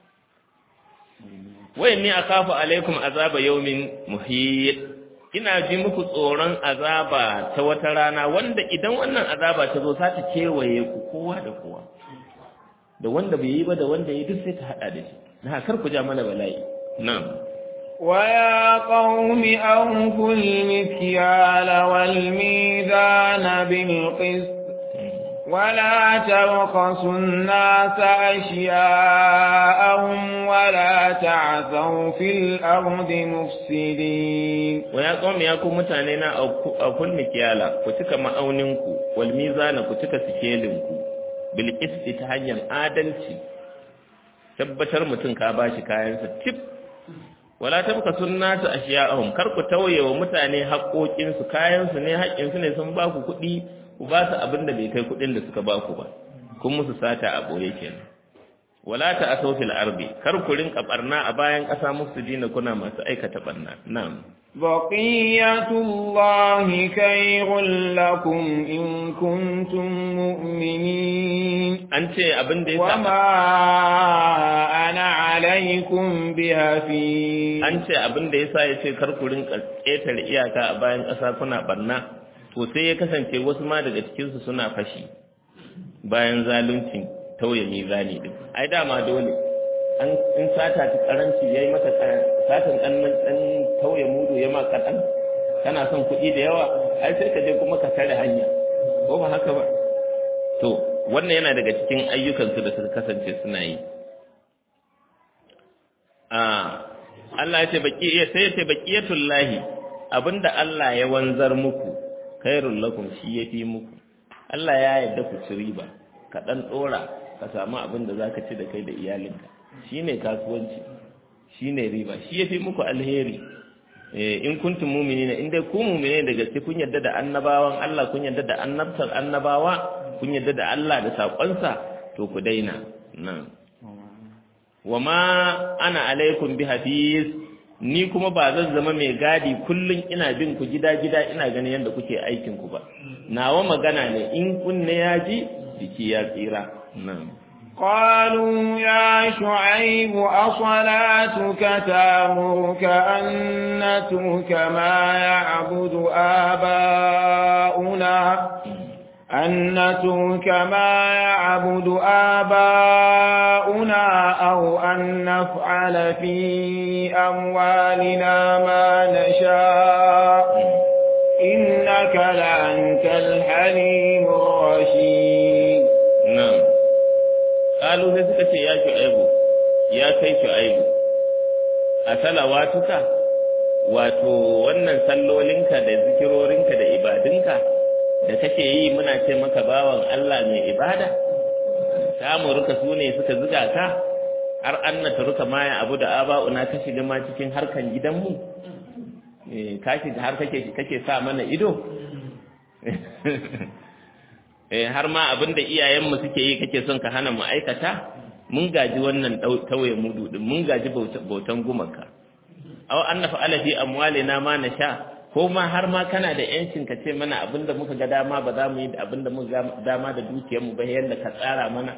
wayan ni akafu alaikum azaba yawmin muhit ina ji muku tsoron azaba ta wata rana wanda idan wannan azaba ta zo za ta kewaye ku kowa da kowa da wanda bai yi ba da wanda yi duk sai ta hada da shi na kar ku ja mana bala'i na'am ويا قوم أوفوا المكيال والميزان بالقسط ولا تبخسوا الناس أشياءهم ولا تعثوا في الأرض مفسدين ويا قوم يا قوم متانينا أوفوا المكيال كتك مأوننكو والميزان كتك سكيلنكو بالقسط تهجم آدلتي tabbatar mutum ka bashi kayansa tip wala tabka sunnatu ashiya'ahum kar ku tauye wa mutane haƙoƙinsu kayansu ne haƙƙinsu ne sun ba ku kuɗi ku ba su abin da bai kai kuɗin da suka ba ku ba kun musu sata a ɓoye kenan wala ta'asaw fil ardi kar ku rinka barna a bayan ƙasa mufsidina kuna masu aikata barna na'am بقية الله خير لكم إن كنتم مؤمنين an ce abin da ya sa وما أنا عليكم بحفيظ an ce abin da yasa ya ce kar ku rinka ƙetare iyaka a bayan ƙasa kuna barna to sai ya kasance wasu ma daga cikin su suna fashi bayan zaluncin tauye mizani din ai dama dole an in sata ta karanci yayi maka satan dan dan tauye mudu ya ma kadan kana son kuɗi da yawa ai sai ka je kuma ka tare hanya ko ba haka ba to wannan yana daga cikin ayyukan su da suka kasance suna yi a Allah ya ce baki sai ya ce baqiyatul lahi abinda Allah ya wanzar muku khairul lakum shi yafi muku Allah ya yarda ku ci riba ka dan dora ka samu abin da zaka ci da kai da iyalinka shine kasuwanci shine riba shi yafi muku alheri eh in kuntum mu'minina in dai ku mu'mine da gaske kun yarda da annabawan Allah kun yarda da annabtar annabawa kun yarda da Allah da sakonsa to ku daina nan wama ana alaikum bi hafiz ni kuma ba zan zama mai gadi kullun ina bin ku gida gida ina ganin yadda kuke aikin ku ba nawa magana ne in kunne ya ji jiki ya tsira nan قالوا يا شعيب أصلاتك تامرك أن نترك ما يعبد آباؤنا أن نترك ما يعبد آباؤنا أو أن نفعل في أموالنا ما نشاء إنك لأنت الحليم الرشيد نعم قالوا sai suka ce ya shu'aibu ya kai shu'aibu a salawatuka wato wannan sallolinka da zikirorinka da ibadunka da kake yi muna ce maka bawan Allah mai ibada samuruka su ne suka zuga ka har annata ruka maya abu da aba'una ka shiga ma cikin harkan gidanmu ka shiga har kake kake sa mana ido eh har ma abin da iyayenmu suke yi kake son ka hana mu aikata mun gaji wannan tauye mudu din mun gaji bautan gumaka aw annafa ala fi amwalina ma nasha ko ma har ma kana da yancin ka ce mana abinda muka ga dama ba za mu yi abinda muka ga dama da dukiyar mu ba yanda ka tsara mana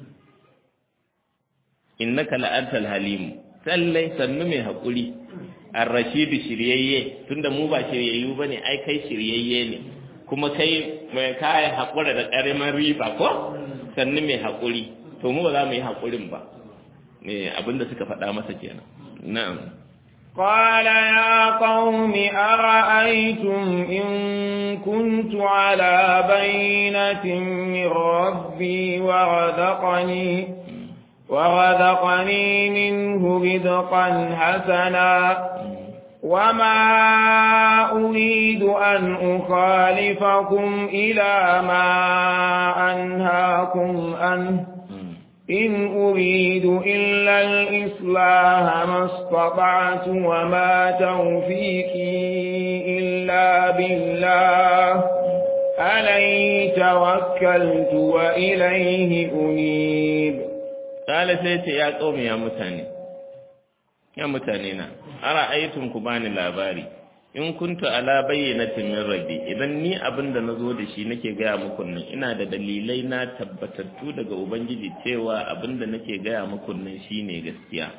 innaka la'antal halim sallai sannu mai hakuri ar-rashid shiryayye tunda mu ba shiryayyu bane ai kai shiryayye ne kuma kai mai kai hakura da karamin riba ko sannu mai hakuri to mu ba za mu yi hakurin ba eh abinda suka faɗa masa kenan na'am قال يا قوم أرأيتم إن كنت على بينة من ربي ورزقني ورزقني منه رزقا حسنا وما أريد أن أخالفكم إلى ما أنهاكم عنه إن أريد إلا الإصلاح ما استطعت وما توفيقي إلا بالله عليه توكلت وإليه أنيب قال سيتي يا قوم يا متاني يا متانينا أرأيتم كباني لاباري in kuntu ala bayyanatin min rabbi idan ni abin da nazo da shi nake gaya muku nan ina da dalilai na tabbatattu daga ubangiji cewa abin da nake gaya muku nan shine gaskiya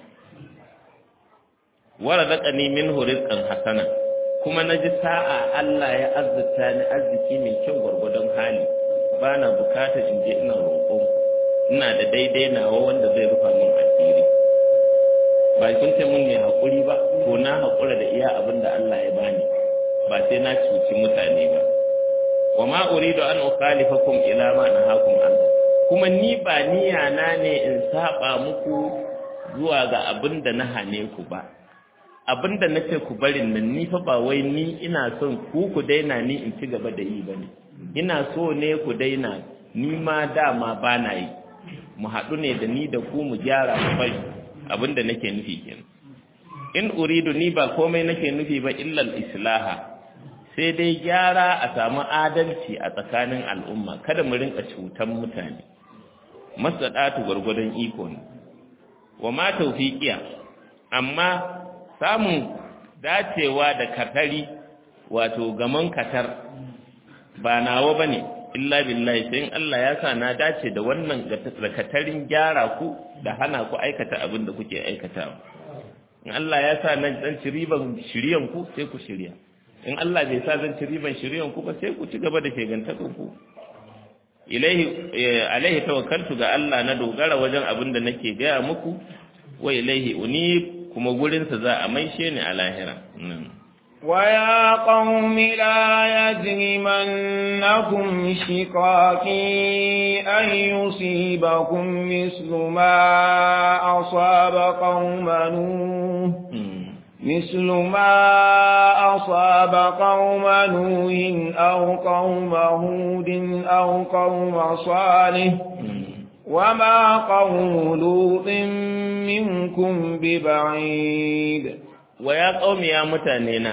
warazaqani minhu rizqan hasana kuma naji sa'a Allah ya azzuta ni arziki mai kyau gwargwadon hali bana bukatar in je ina roƙon ina da daidai nawa wanda zai rufa min asiri ba kun ce mun ne haƙuri ba to na haƙura da iya abin da Allah ya bani ba sai na cuci mutane ba wa ma uridu an ukhalifakum ila ma nahakum an kuma ni ba niyya na ne in saba muku zuwa ga abin da na hane ku ba abin da nace ku barin nan ni fa ba wai ni ina son ku ku daina ni in ci gaba da yi bane ina so ne ku daina ni ma dama ba na yi mu haɗu ne da ni da ku mu gyara mu bari abin da nake nufi kenan in uridu ni ba komai nake nufi ba illal islaha sai dai gyara a samu adalci a tsakanin al'umma kada mu rinka cutan mutane masadatu gwargwadon iko ne wa ma tawfiqiya amma samun dacewa da katari wato gaman katar ba nawa bane illa billahi sai Allah ya sa na dace da wannan katarin gyara ku da hana ku aikata abin da kuke aikatawa in Allah ya sa nan dan ci riban shiriyan ku sai ku shirya in Allah bai sa zan ci riban shiriyan ku ba sai ku ci gaba da shegantakon ku ilaihi alaihi tawakkaltu ga Allah na dogara wajen abin da nake gaya muku wa ilaihi unib kuma gurin sa za a maishe ni a lahira ويا قوم لا يجرمنكم شقاقي أن يصيبكم مثل ما أصاب قوم نوح مثل ما أصاب قوم نوح أو قوم هود أو قوم صالح وما قوم لوط منكم ببعيد ويا قوم يا متانينا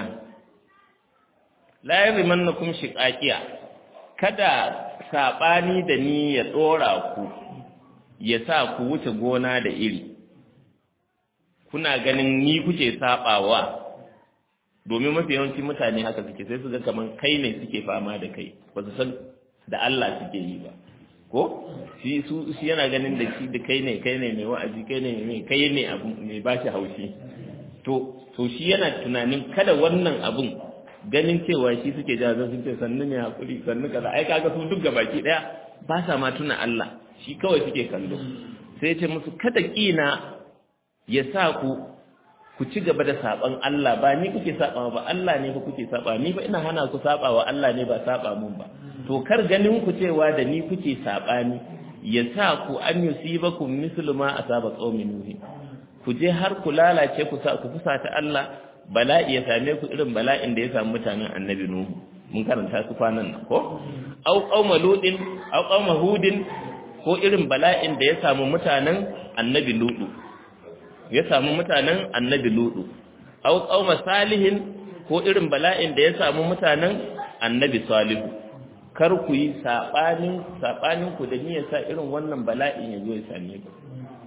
لا يرمنكم شقاقيا kada sabani da ni ya tsora ku ya sa ku wuce gona da iri kuna ganin ni kuke sabawa domin mafi yawanci mutane haka suke sai su ga kaman kai ne suke fama da kai ba su san da Allah suke yi ba ko shi su shi yana ganin da shi da kai ne kai ne mai wa'azi kai ne mai kai ne abu mai bashi haushi to to shi yana tunanin kada wannan abun ganin cewa shi suke jaza sun ce sannu ne hakuri sannu kaza ai kaga su duk gabaki daya ba sa ma tuna Allah shi kawai suke kallo sai ya ce musu kada kina ya sa ku ku ci gaba da saban Allah ba ni kuke saba ba Allah ne fa kuke saba ni ba ina hana ku saba wa Allah ne ba saba mun ba to kar ganin ku cewa da ni kuke sabani ya sa ku an yusibakum mislu ma asaba qaumin nuh ku je har ku lalace ku sa ku fusata Allah bala'i ya same ku irin bala'in da ya samu mutanen annabi nuhu mun karanta su kwanan nan ko au qauma ludin au qauma hudin ko irin bala'in da ya samu mutanen annabi ludu ya samu mutanen annabi ludu au qauma salihin ko irin bala'in da ya samu mutanen annabi salihu kar ku yi sabanin sabanin ku da niyyar sa irin wannan bala'in ya zo ya same ku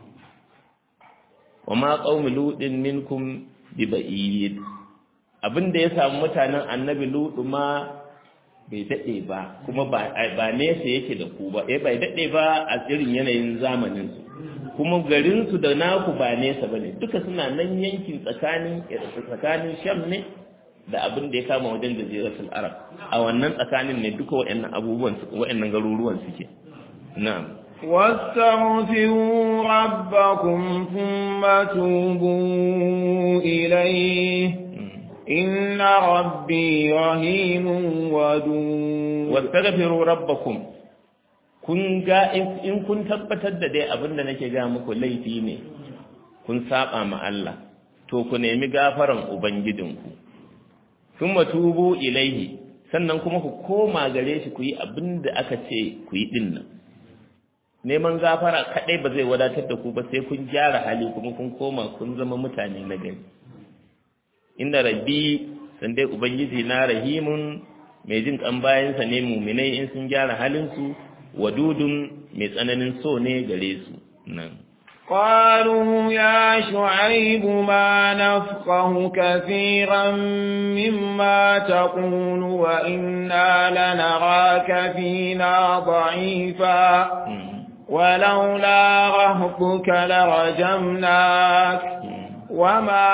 wa ma qaumi ludin minkum bi ba'id abinda ya samu mutanen annabi ludu ma bai dade ba kuma ba ba nesa yake da ku ba eh bai dade ba a irin yanayin zamanin su kuma garinsu da naku ba nesa ba ne duka suna nan yankin tsakanin tsakanin sham ne da abin da ya kama wajen jaziratul arab a wannan tsakanin ne duka waɗannan abubuwan waɗannan garuruwan suke na'am واستغفروا ربكم ثم توبوا إليه إن ربي رحيم ودود واستغفروا ربكم kun ga in kun tabbatar da dai abin da nake ga muku laifi ne kun saba ma Allah to ku nemi gafaran ubangijinku sun matubu ilaihi sannan kuma ku koma gare shi ku yi abin da aka ce ku yi din nan neman gafara kadai ba zai wadatar da ku ba sai kun gyara hali kuma kun koma kun zama mutane na gari inda rabbi san dai ubangiji na rahimun mai jin kan bayansa ne muminai in sun gyara halinsu wadudun mai tsananin so ne gare su nan قالوا يا شعيب ما نفقه كثيرا مما تقول وإنا لنراك فينا ضعيفا ولولا رهبك لرجمناك وما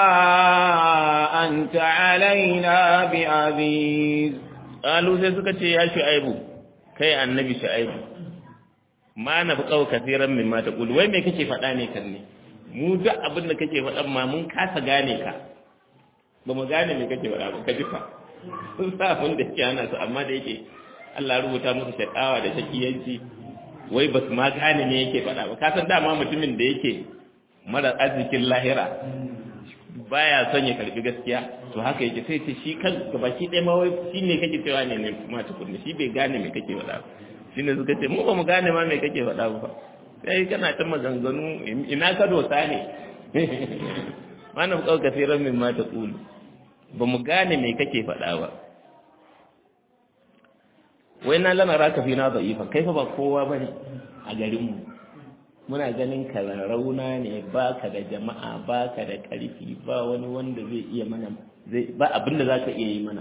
أنت علينا بعزيز قالوا سيسكت يا شعيب kai annabi shu'aibu ma na buƙau kafiran min ma taqul wai me kake faɗa ne kan ne mu duk abin da kake faɗan ma mun kasa gane ka ba mu gane me kake faɗa ba ka ji fa sun sa abin da yake ana su amma da yake Allah rubuta musu shakawa da shakiyanci wai ba su ma gane me yake faɗa ba ka san dama mutumin da yake mara arzikin lahira baya son ya karbi gaskiya to haka yake sai ce shi kan gabaki ɗaya ma wai shi ne kake cewa ne ne kuma tukunna shi bai gane me kake faɗa shi ne suka ce mu ba mu gane ma me kake faɗa ba sai kana ta maganganu ina ka dosa ne mana kawai kasiran min ma ta ƙulu ba mu gane me kake faɗa ba wai na lana raka fi na da'ifa kai fa ba kowa ba ne a garinmu muna ganin ka rauna ne baka da jama'a baka da ƙarfi ba wani wanda zai iya mana zai ba abin da zaka iya yi mana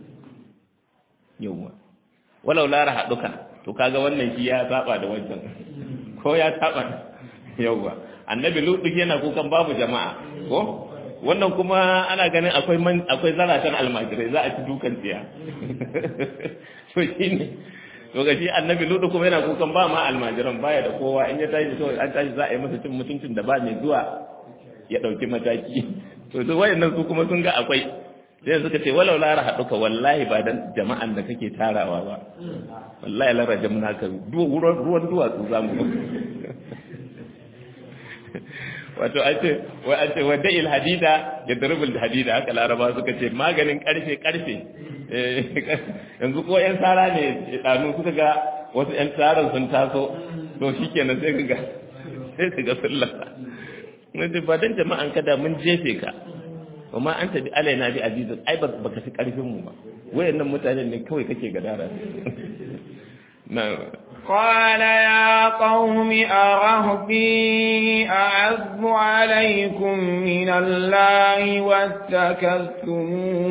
yawwa walau lara haɗuka to kaga wannan shi ya saba da wancan ko ya saba yawwa annabi lutu yana kukan babu jama'a ko wannan kuma ana ganin akwai akwai zaratan almajirai za a ci dukan tsiya to shine to ga shi annabi lutu kuma yana kukan ba ma almajiran baya da kowa in ya tashi kawai an tashi za a yi masa cin mutuncin da ba mai zuwa ya ɗauki mataki to su wayannan su kuma sun ga akwai sai suka ce walau lara haɗuka wallahi ba dan jama'an da kake tarawa ba wallahi lara jamna ka ruwan duwatsu za mu wato an ce wai an ce wadda il hadida ya darubul hadida haka laraba suka ce maganin karfe karfe yanzu ko yan tsara ne ɗanu suka ga wasu yan tsarin sun taso to shikenan sai ka ga sai ka ga sun lasa wanda ba dan jama'an kada mun jefe ka wa ma anta bi alaina bi azizun ai ba baka fi karfin mu ba wayannan mutanen ne kawai kake gadara na قال يا قوم أرهبي أعز عليكم من الله واتكذتم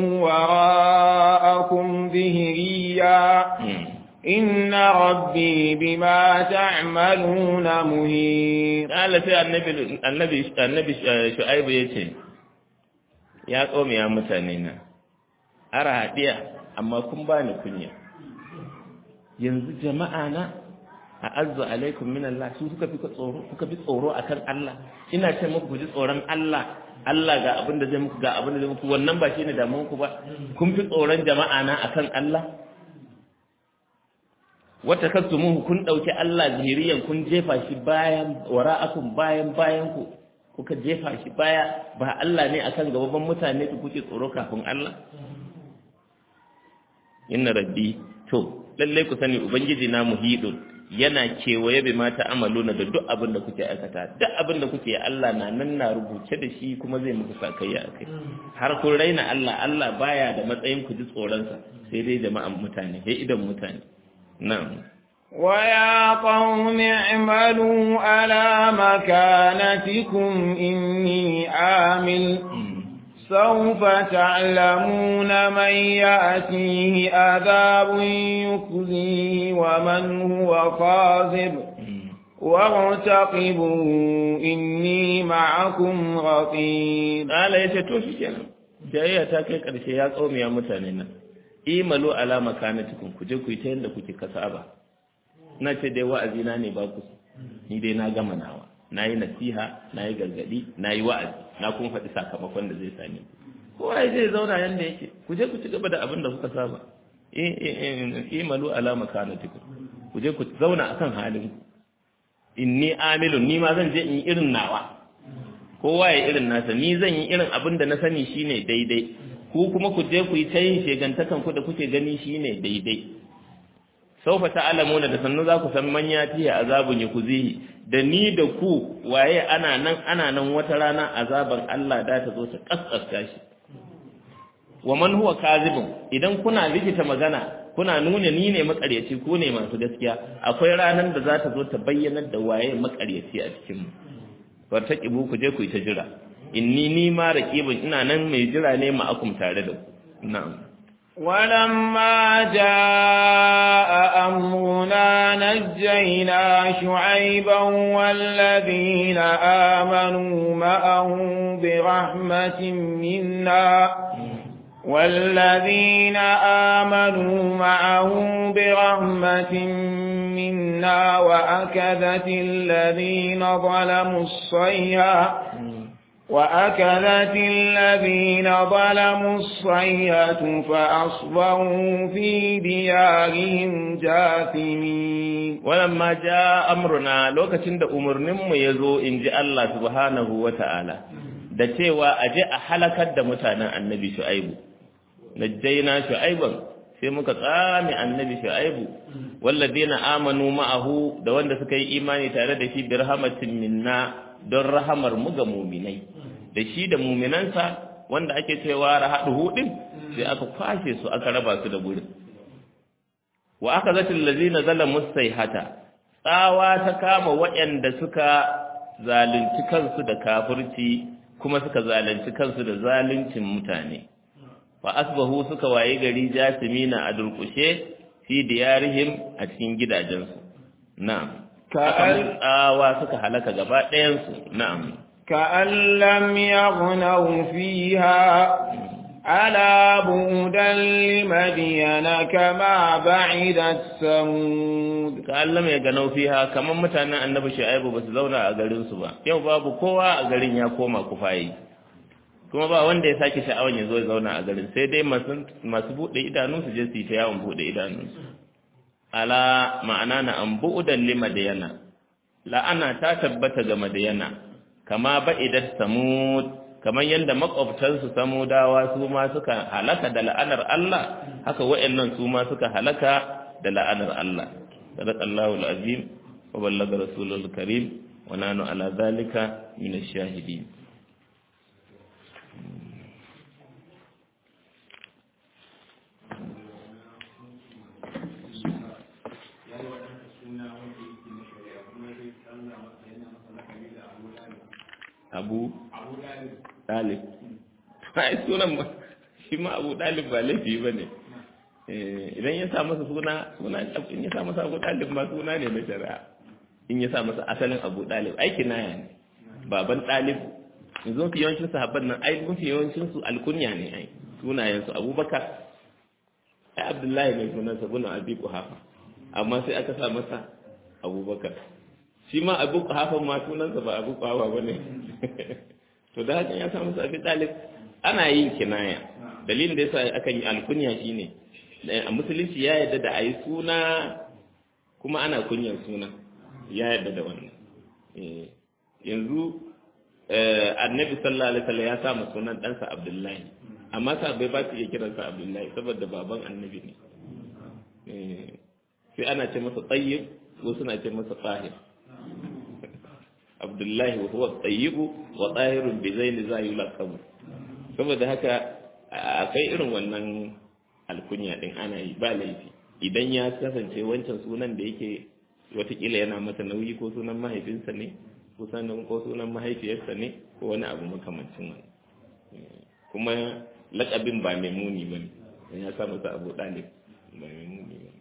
وراءكم ظهريا إن ربي بما تعملون مهير قال في النبي النبي النبي شعيب يتي يا قوم يا متانينا أرى هدية أما كن باني كنيا yanzu jama'a na a azzu alaikum min Allah su suka fi tsoro kuka bi tsoro akan Allah ina ce muku ku ji tsoron Allah Allah ga abin da zai muku ga abin da zai muku wannan ba shine damuwar ku ba kun fi tsoron jama'a na akan Allah wata kasumuhu kun dauki Allah zahiriyan kun jefa shi bayan wara'akum bayan bayan ku kuka jefa shi baya ba Allah ne akan gaban mutane ku kuke tsoro kafin Allah inna rabbi to lalle ku sani ubangiji na muhidun yana kewaye bi mata amaluna da duk abin da kuke aikata duk abin da kuke Allah na nan na rubuce da shi kuma zai muku sakayya akai har kun raina Allah Allah baya da matsayin ku ji tsoron sa sai dai jama'an mutane sai idan mutane na'am ويا قوم اعملوا على مكانتكم إني عامل سوف تعلمون من يأتيه عذاب يخزيه ومن هو خاذب وارتقبوا إني معكم رقيب قال يتتو شكرا jayayya ta kai ƙarshe ya tsomi ya mutane nan imalu ala makanatikum ku je ku yi ta yadda kuke kasaba na ce dai wa'azi na ne ba ku ni dai na gama nawa na yi nasiha na yi gargadi na yi wa'azi na kuma faɗi sakamakon da zai same ku kowa zai zauna yanda yake ku je ku ci gaba da abin da kuka saba imalu ala makanatikum ku je ku zauna akan halin ku inni amilun ni ma zan je in yi irin nawa kowa ya irin nasa ni zan yi irin abin da na sani shine daidai ku kuma ku je ku yi ta yin shegantakan ku da kuke gani shine daidai saufa ta'lamuna da sannu za ku san man yatiya azabun yakuzihi da ni da ku waye ana nan ana nan wata rana azaban Allah da ta zo ta kaskasta shi wa man huwa kazibun idan kuna likita magana kuna nuna ni ne makaryaci ko ne masu gaskiya akwai ranar da za ta zo ta bayyanar da waye makaryaci a cikin mu fartaqibu ku je ku yi ta jira inni ni ma raqibun ina nan mai jira ne ma akum tare da ku na'am ولما جاء أمرنا نجينا شعيبا والذين آمنوا معه برحمة منا والذين آمنوا معه برحمة منا وأكذت الذين ظلموا الصيحة وأكذت الذين ظلموا الصيحة فأصبحوا في ديارهم جاثمين ولما جاء أمرنا لوكacin da umarninmu yazo inji Allah subhanahu wataala da cewa aje a halakar da mutanen annabi Shu'aibu najjayna Shu'aiban sai muka tsame annabi Shu'aibu walladina amanu ma'ahu da wanda suka yi imani tare da shi bi rahmatin minna don rahamar mu ga muminai da shi da muminansa wanda ake cewa rahaduhu din sai aka kwashe su aka raba su da gurin wa aka zatil ladina zalamu sayhata tsawa ta kama waɗanda suka zalunci kansu da kafirci kuma suka zalunci kansu da zaluncin mutane fa asbahu suka waye gari jasimina a durkushe fi diyarihim a cikin gidajensu na'am كأن, tsawa suka halaka gaba ɗayansu na'am كأن لم يغنوا فيها ألا بعدا لمدين كما بعدت ثمود ka Allah mai ganau fiha kamar mutanen annabi Shu'aibu ba su zauna a garin su ba yau babu kowa a garin ya koma kufayi kuma ba wanda ya sake sha'awan ya zo ya zauna a garin sai dai masu masu bude idanu su je su yi ta yawon bude idanu ala ma'ana na an bu'udan li madiyana la'ana ta tabbata ga madiyana kama ba'idat samud kamar yadda makwabtansu samudawa su ma suka halaka da la'anar Allah haka wa'annan su ma suka halaka da la'anar Allah sadaqallahu alazim wa ballaga rasulul karim wa nanu ala zalika min ash-shahidin abu dalib ai sunan ba shi ma abu dalib ba laifi ba ne idan ya sa masa suna suna in ya sa masa abu dalib ma suna ne na shari'a in ya sa masa asalin abu dalib aiki naya ne baban dalib yanzu mafi yawancin sahabban nan ai mafi yawancin su alkunya ne ai sunayen su abubakar ai abdullahi mai sunan sa guna abi kuhafa amma sai aka sa masa abubakar shi ma abu kuhafa ma sunansa ba abu kuhafa ba ne to da hakan ya samu sabi ɗalib ana yin kinaya dalilin da yasa aka yi alkunya shine a musulunci ya yarda da ayi suna kuma ana kunyar suna ya yarda da wannan yanzu annabi sallallahu alaihi wasallam ya sa sunan ɗansa abdullahi amma sahabbai ba su iya kiransa abdullahi saboda baban annabi ne sai ana ce masa tsayyib ko suna ce masa tsahir abdullahi wa huwa tayyibu wa tahirun bi zaini za yulaqabu saboda haka akai irin wannan alkunya din ana yi ba laifi idan ya kasance wancan sunan da yake watakila yana masa nauyi ko sunan mahaifinsa ne ko sunan ko sunan mahaifiyarsa ne ko wani abu makamancin wani kuma lakabin ba mai muni ba ne ya sa masa abu dalib ba mai muni ba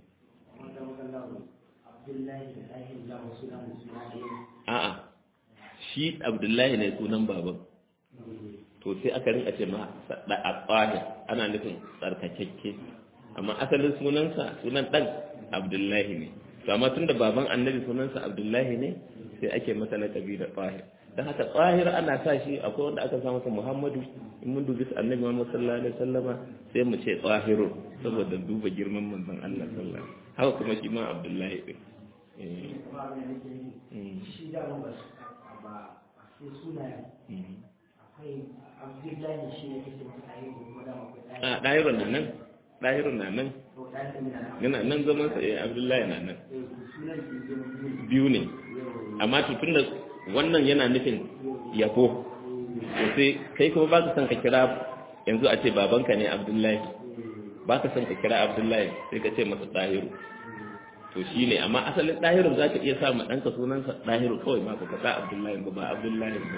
a'a shi abdullahi ne sunan baban to sai aka rinka ce ma da aqwani ana nufin tsarkakekke amma asalin sunansa sunan dan abdullahi ne to amma tunda baban annabi sunansa abdullahi ne sai ake masa lakabi da tsahir dan haka tsahir ana sa shi akwai wanda aka sa masa muhammadu in mun dubi annabi muhammad sallallahu alaihi wasallama sai mu ce tsahirun saboda duba girman manzon Allah sallallahu alaihi wasallam haka kuma shi ma abdullahi din shi da ba ba sai sunayen akwai abdullahi shi ne kake masa ɗaya ko kuma dama akwai ɗaya a ɗahirun na nan ɗahirun na nan ko ɗaya da mina yana nan zaman sa eh abdullahi na nan sunan ke zama biyu biyu ne amma to tunda wannan yana nufin yabo to sai kai kuma ba ka son ka kira yanzu a ce babanka ne abdullahi ba ka son ka kira abdullahi sai ka ce masa ɗahiru to shi ne amma asalin ɗahirun za ka iya sa ma ɗanka sunansa ɗahiru kawai ma ka sa abdullahi ba ba abdullahi ba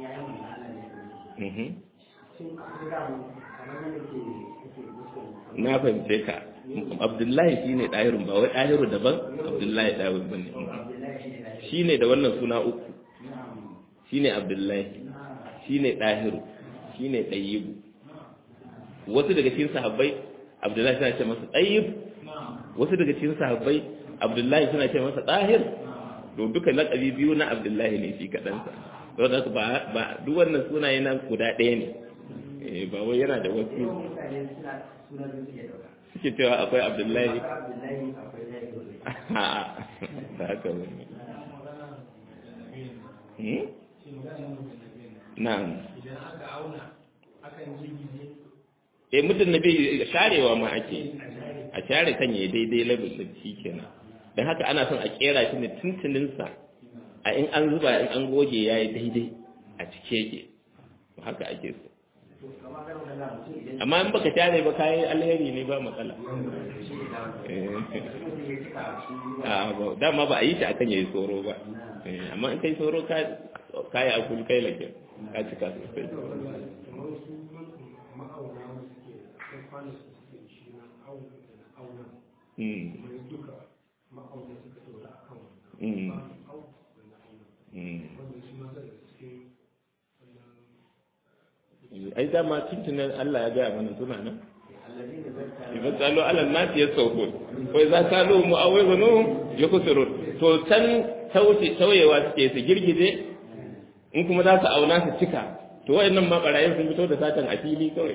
Mhm. sun akwai damu kamar yadda ke kake musu na fahimce ka abdullahi shi ne ɗahirun ba wai ɗahiru daban abdullahi ɗahirun ba ne shi ne da wannan suna uku shi ne abdullahi shi ne ɗahiru shi ne ɗayyibu wasu daga cikin sahabbai abdullahi suna ce masa ɗayyib wasu daga cikin sahabbai abdullahi suna ce masa ɗahir to duka laƙabi biyu na abdullahi ne shi kaɗansa don haka ba ba duk wannan sunaye na guda ɗaya ne Eh, ba wai yana da wasu mutane suna sunan da suke dauka suke cewa akwai abdullahi akwai abdullahi akwai ɗaya a'a ba haka ba ne Hmm? na'am idan aka auna akan jirgi eh mutum na bai sharewa ma ake a share kan ya daidai level din shi kenan don haka ana son a kera shi ne tuntuninsa a in an zuba in an goge ya yi daidai a cike yake haka ake so kamar garin da za mutum idan amma in baka tare ba kayi alheri ne ba matsala Eh. mutum ya cika su a ba dama ba a yi shi akan yayi tsoro ba Eh, amma in kai tsoro ka kayi akul kai lake ka cika sosai kamar su ma'auna wanda suke akwai kwanan su suke shi na auna da auna Mm, kuma duka ma'auna suka dora a kan mm, wannan au da na auna mm. wanda shi ma daga cikin wannan ai dama tuntunan Allah ya gaya mana suna nan allazi da zai idan tsalo ala nasi ya sauko ko idan tsalo mu awai zanu ya kusuru to can tauce tauyewa suke su girgije in kuma za su auna su cika to wayannan ma barayin sun fito da satan a fili kawai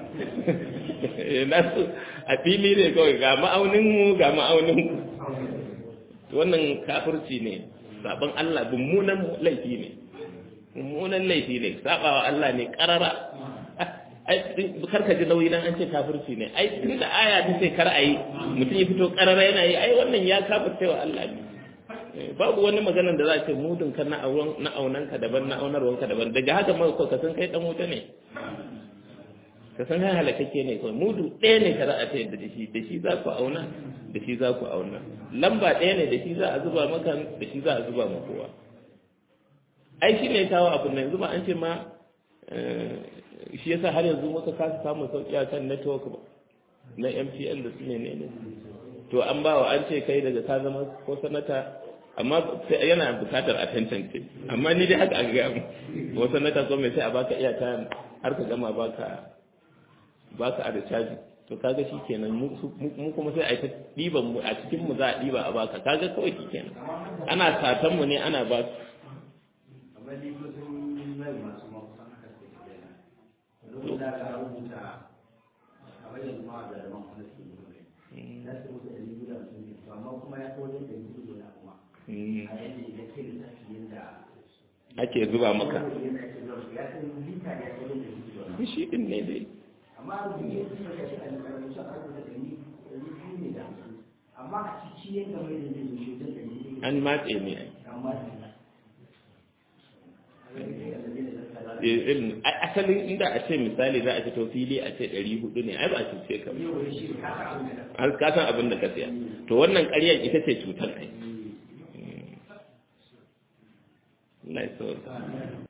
nasu a fili ne kawai ga ma'aunin mu ga ma'aunin ku to wannan kafirci ne sabon Allah mummunan laifi ne mummunan laifi ne sabawa Allah ne karara ai karka ji nauyi dan an ce kafirci ne ai tunda aya ta ce kar ayi mutum ya fito karara yana yi ai wannan ya kafirce wa Allah ne Eh, babu wani magana da za a ce mudun ka na auren na aunanka daban na aunarwanka daban daga haka ma ko ka san kai dan wuta ne ka san kai halakake ne kawai mudu ɗaya ne ka za a ce da shi da shi za ku auna da shi za ku auna lamba ɗaya ne da shi za a zuba maka da shi za a zuba ma kowa ai shi ne kawo abin nan yanzu ba an ce ma eh, shi yasa har yanzu muka kasa samun sauki a kan network ba na MTN da su ne ne ne to an ba wa an ce kai daga ka zama ko sanata amma sai yana bukatar a tantance amma ni dai haka an gaya mu ko sanata ko mai sai a baka iya ta har ka gama baka baka a da caji to kaga shi kenan mu su- mu kuma sai a yi ta ɗiban mu a cikin mu za a ɗiba a baka kaga kawai shi kenan ana satan mu ne ana ba su kamar likitocin mai masu makusan haka suke tafiya lokacin da aka rubuta kamar yanzu ma da zaman kuma suke yi za su rubuta ɗari biyu da hamsin ne to amma kuma ya kawo yadda ɗari biyu da kuma Mm. a yadda idan kai da tafi yadda ake zuba maka yadda ake zuwa ya san lita ya san yadda ɗari biyu da shi din ne dai amma a rubuce ya fi saka shi a rubuce a rubuta ɗari ɗari biyu ne da hamsin amma a ciki yadda mai da zai zo shi wajen ɗari biyu an matse ne ai amma Eh, irin- ai, asalin inda a ce misali za a fito fili a ce ɗari hudu ne ai ba a cuce ka ba yau da shi ka sa abin da har ka san abin da ka siya to wannan ƙaryar ita ce cutar ai Allah ya sauka.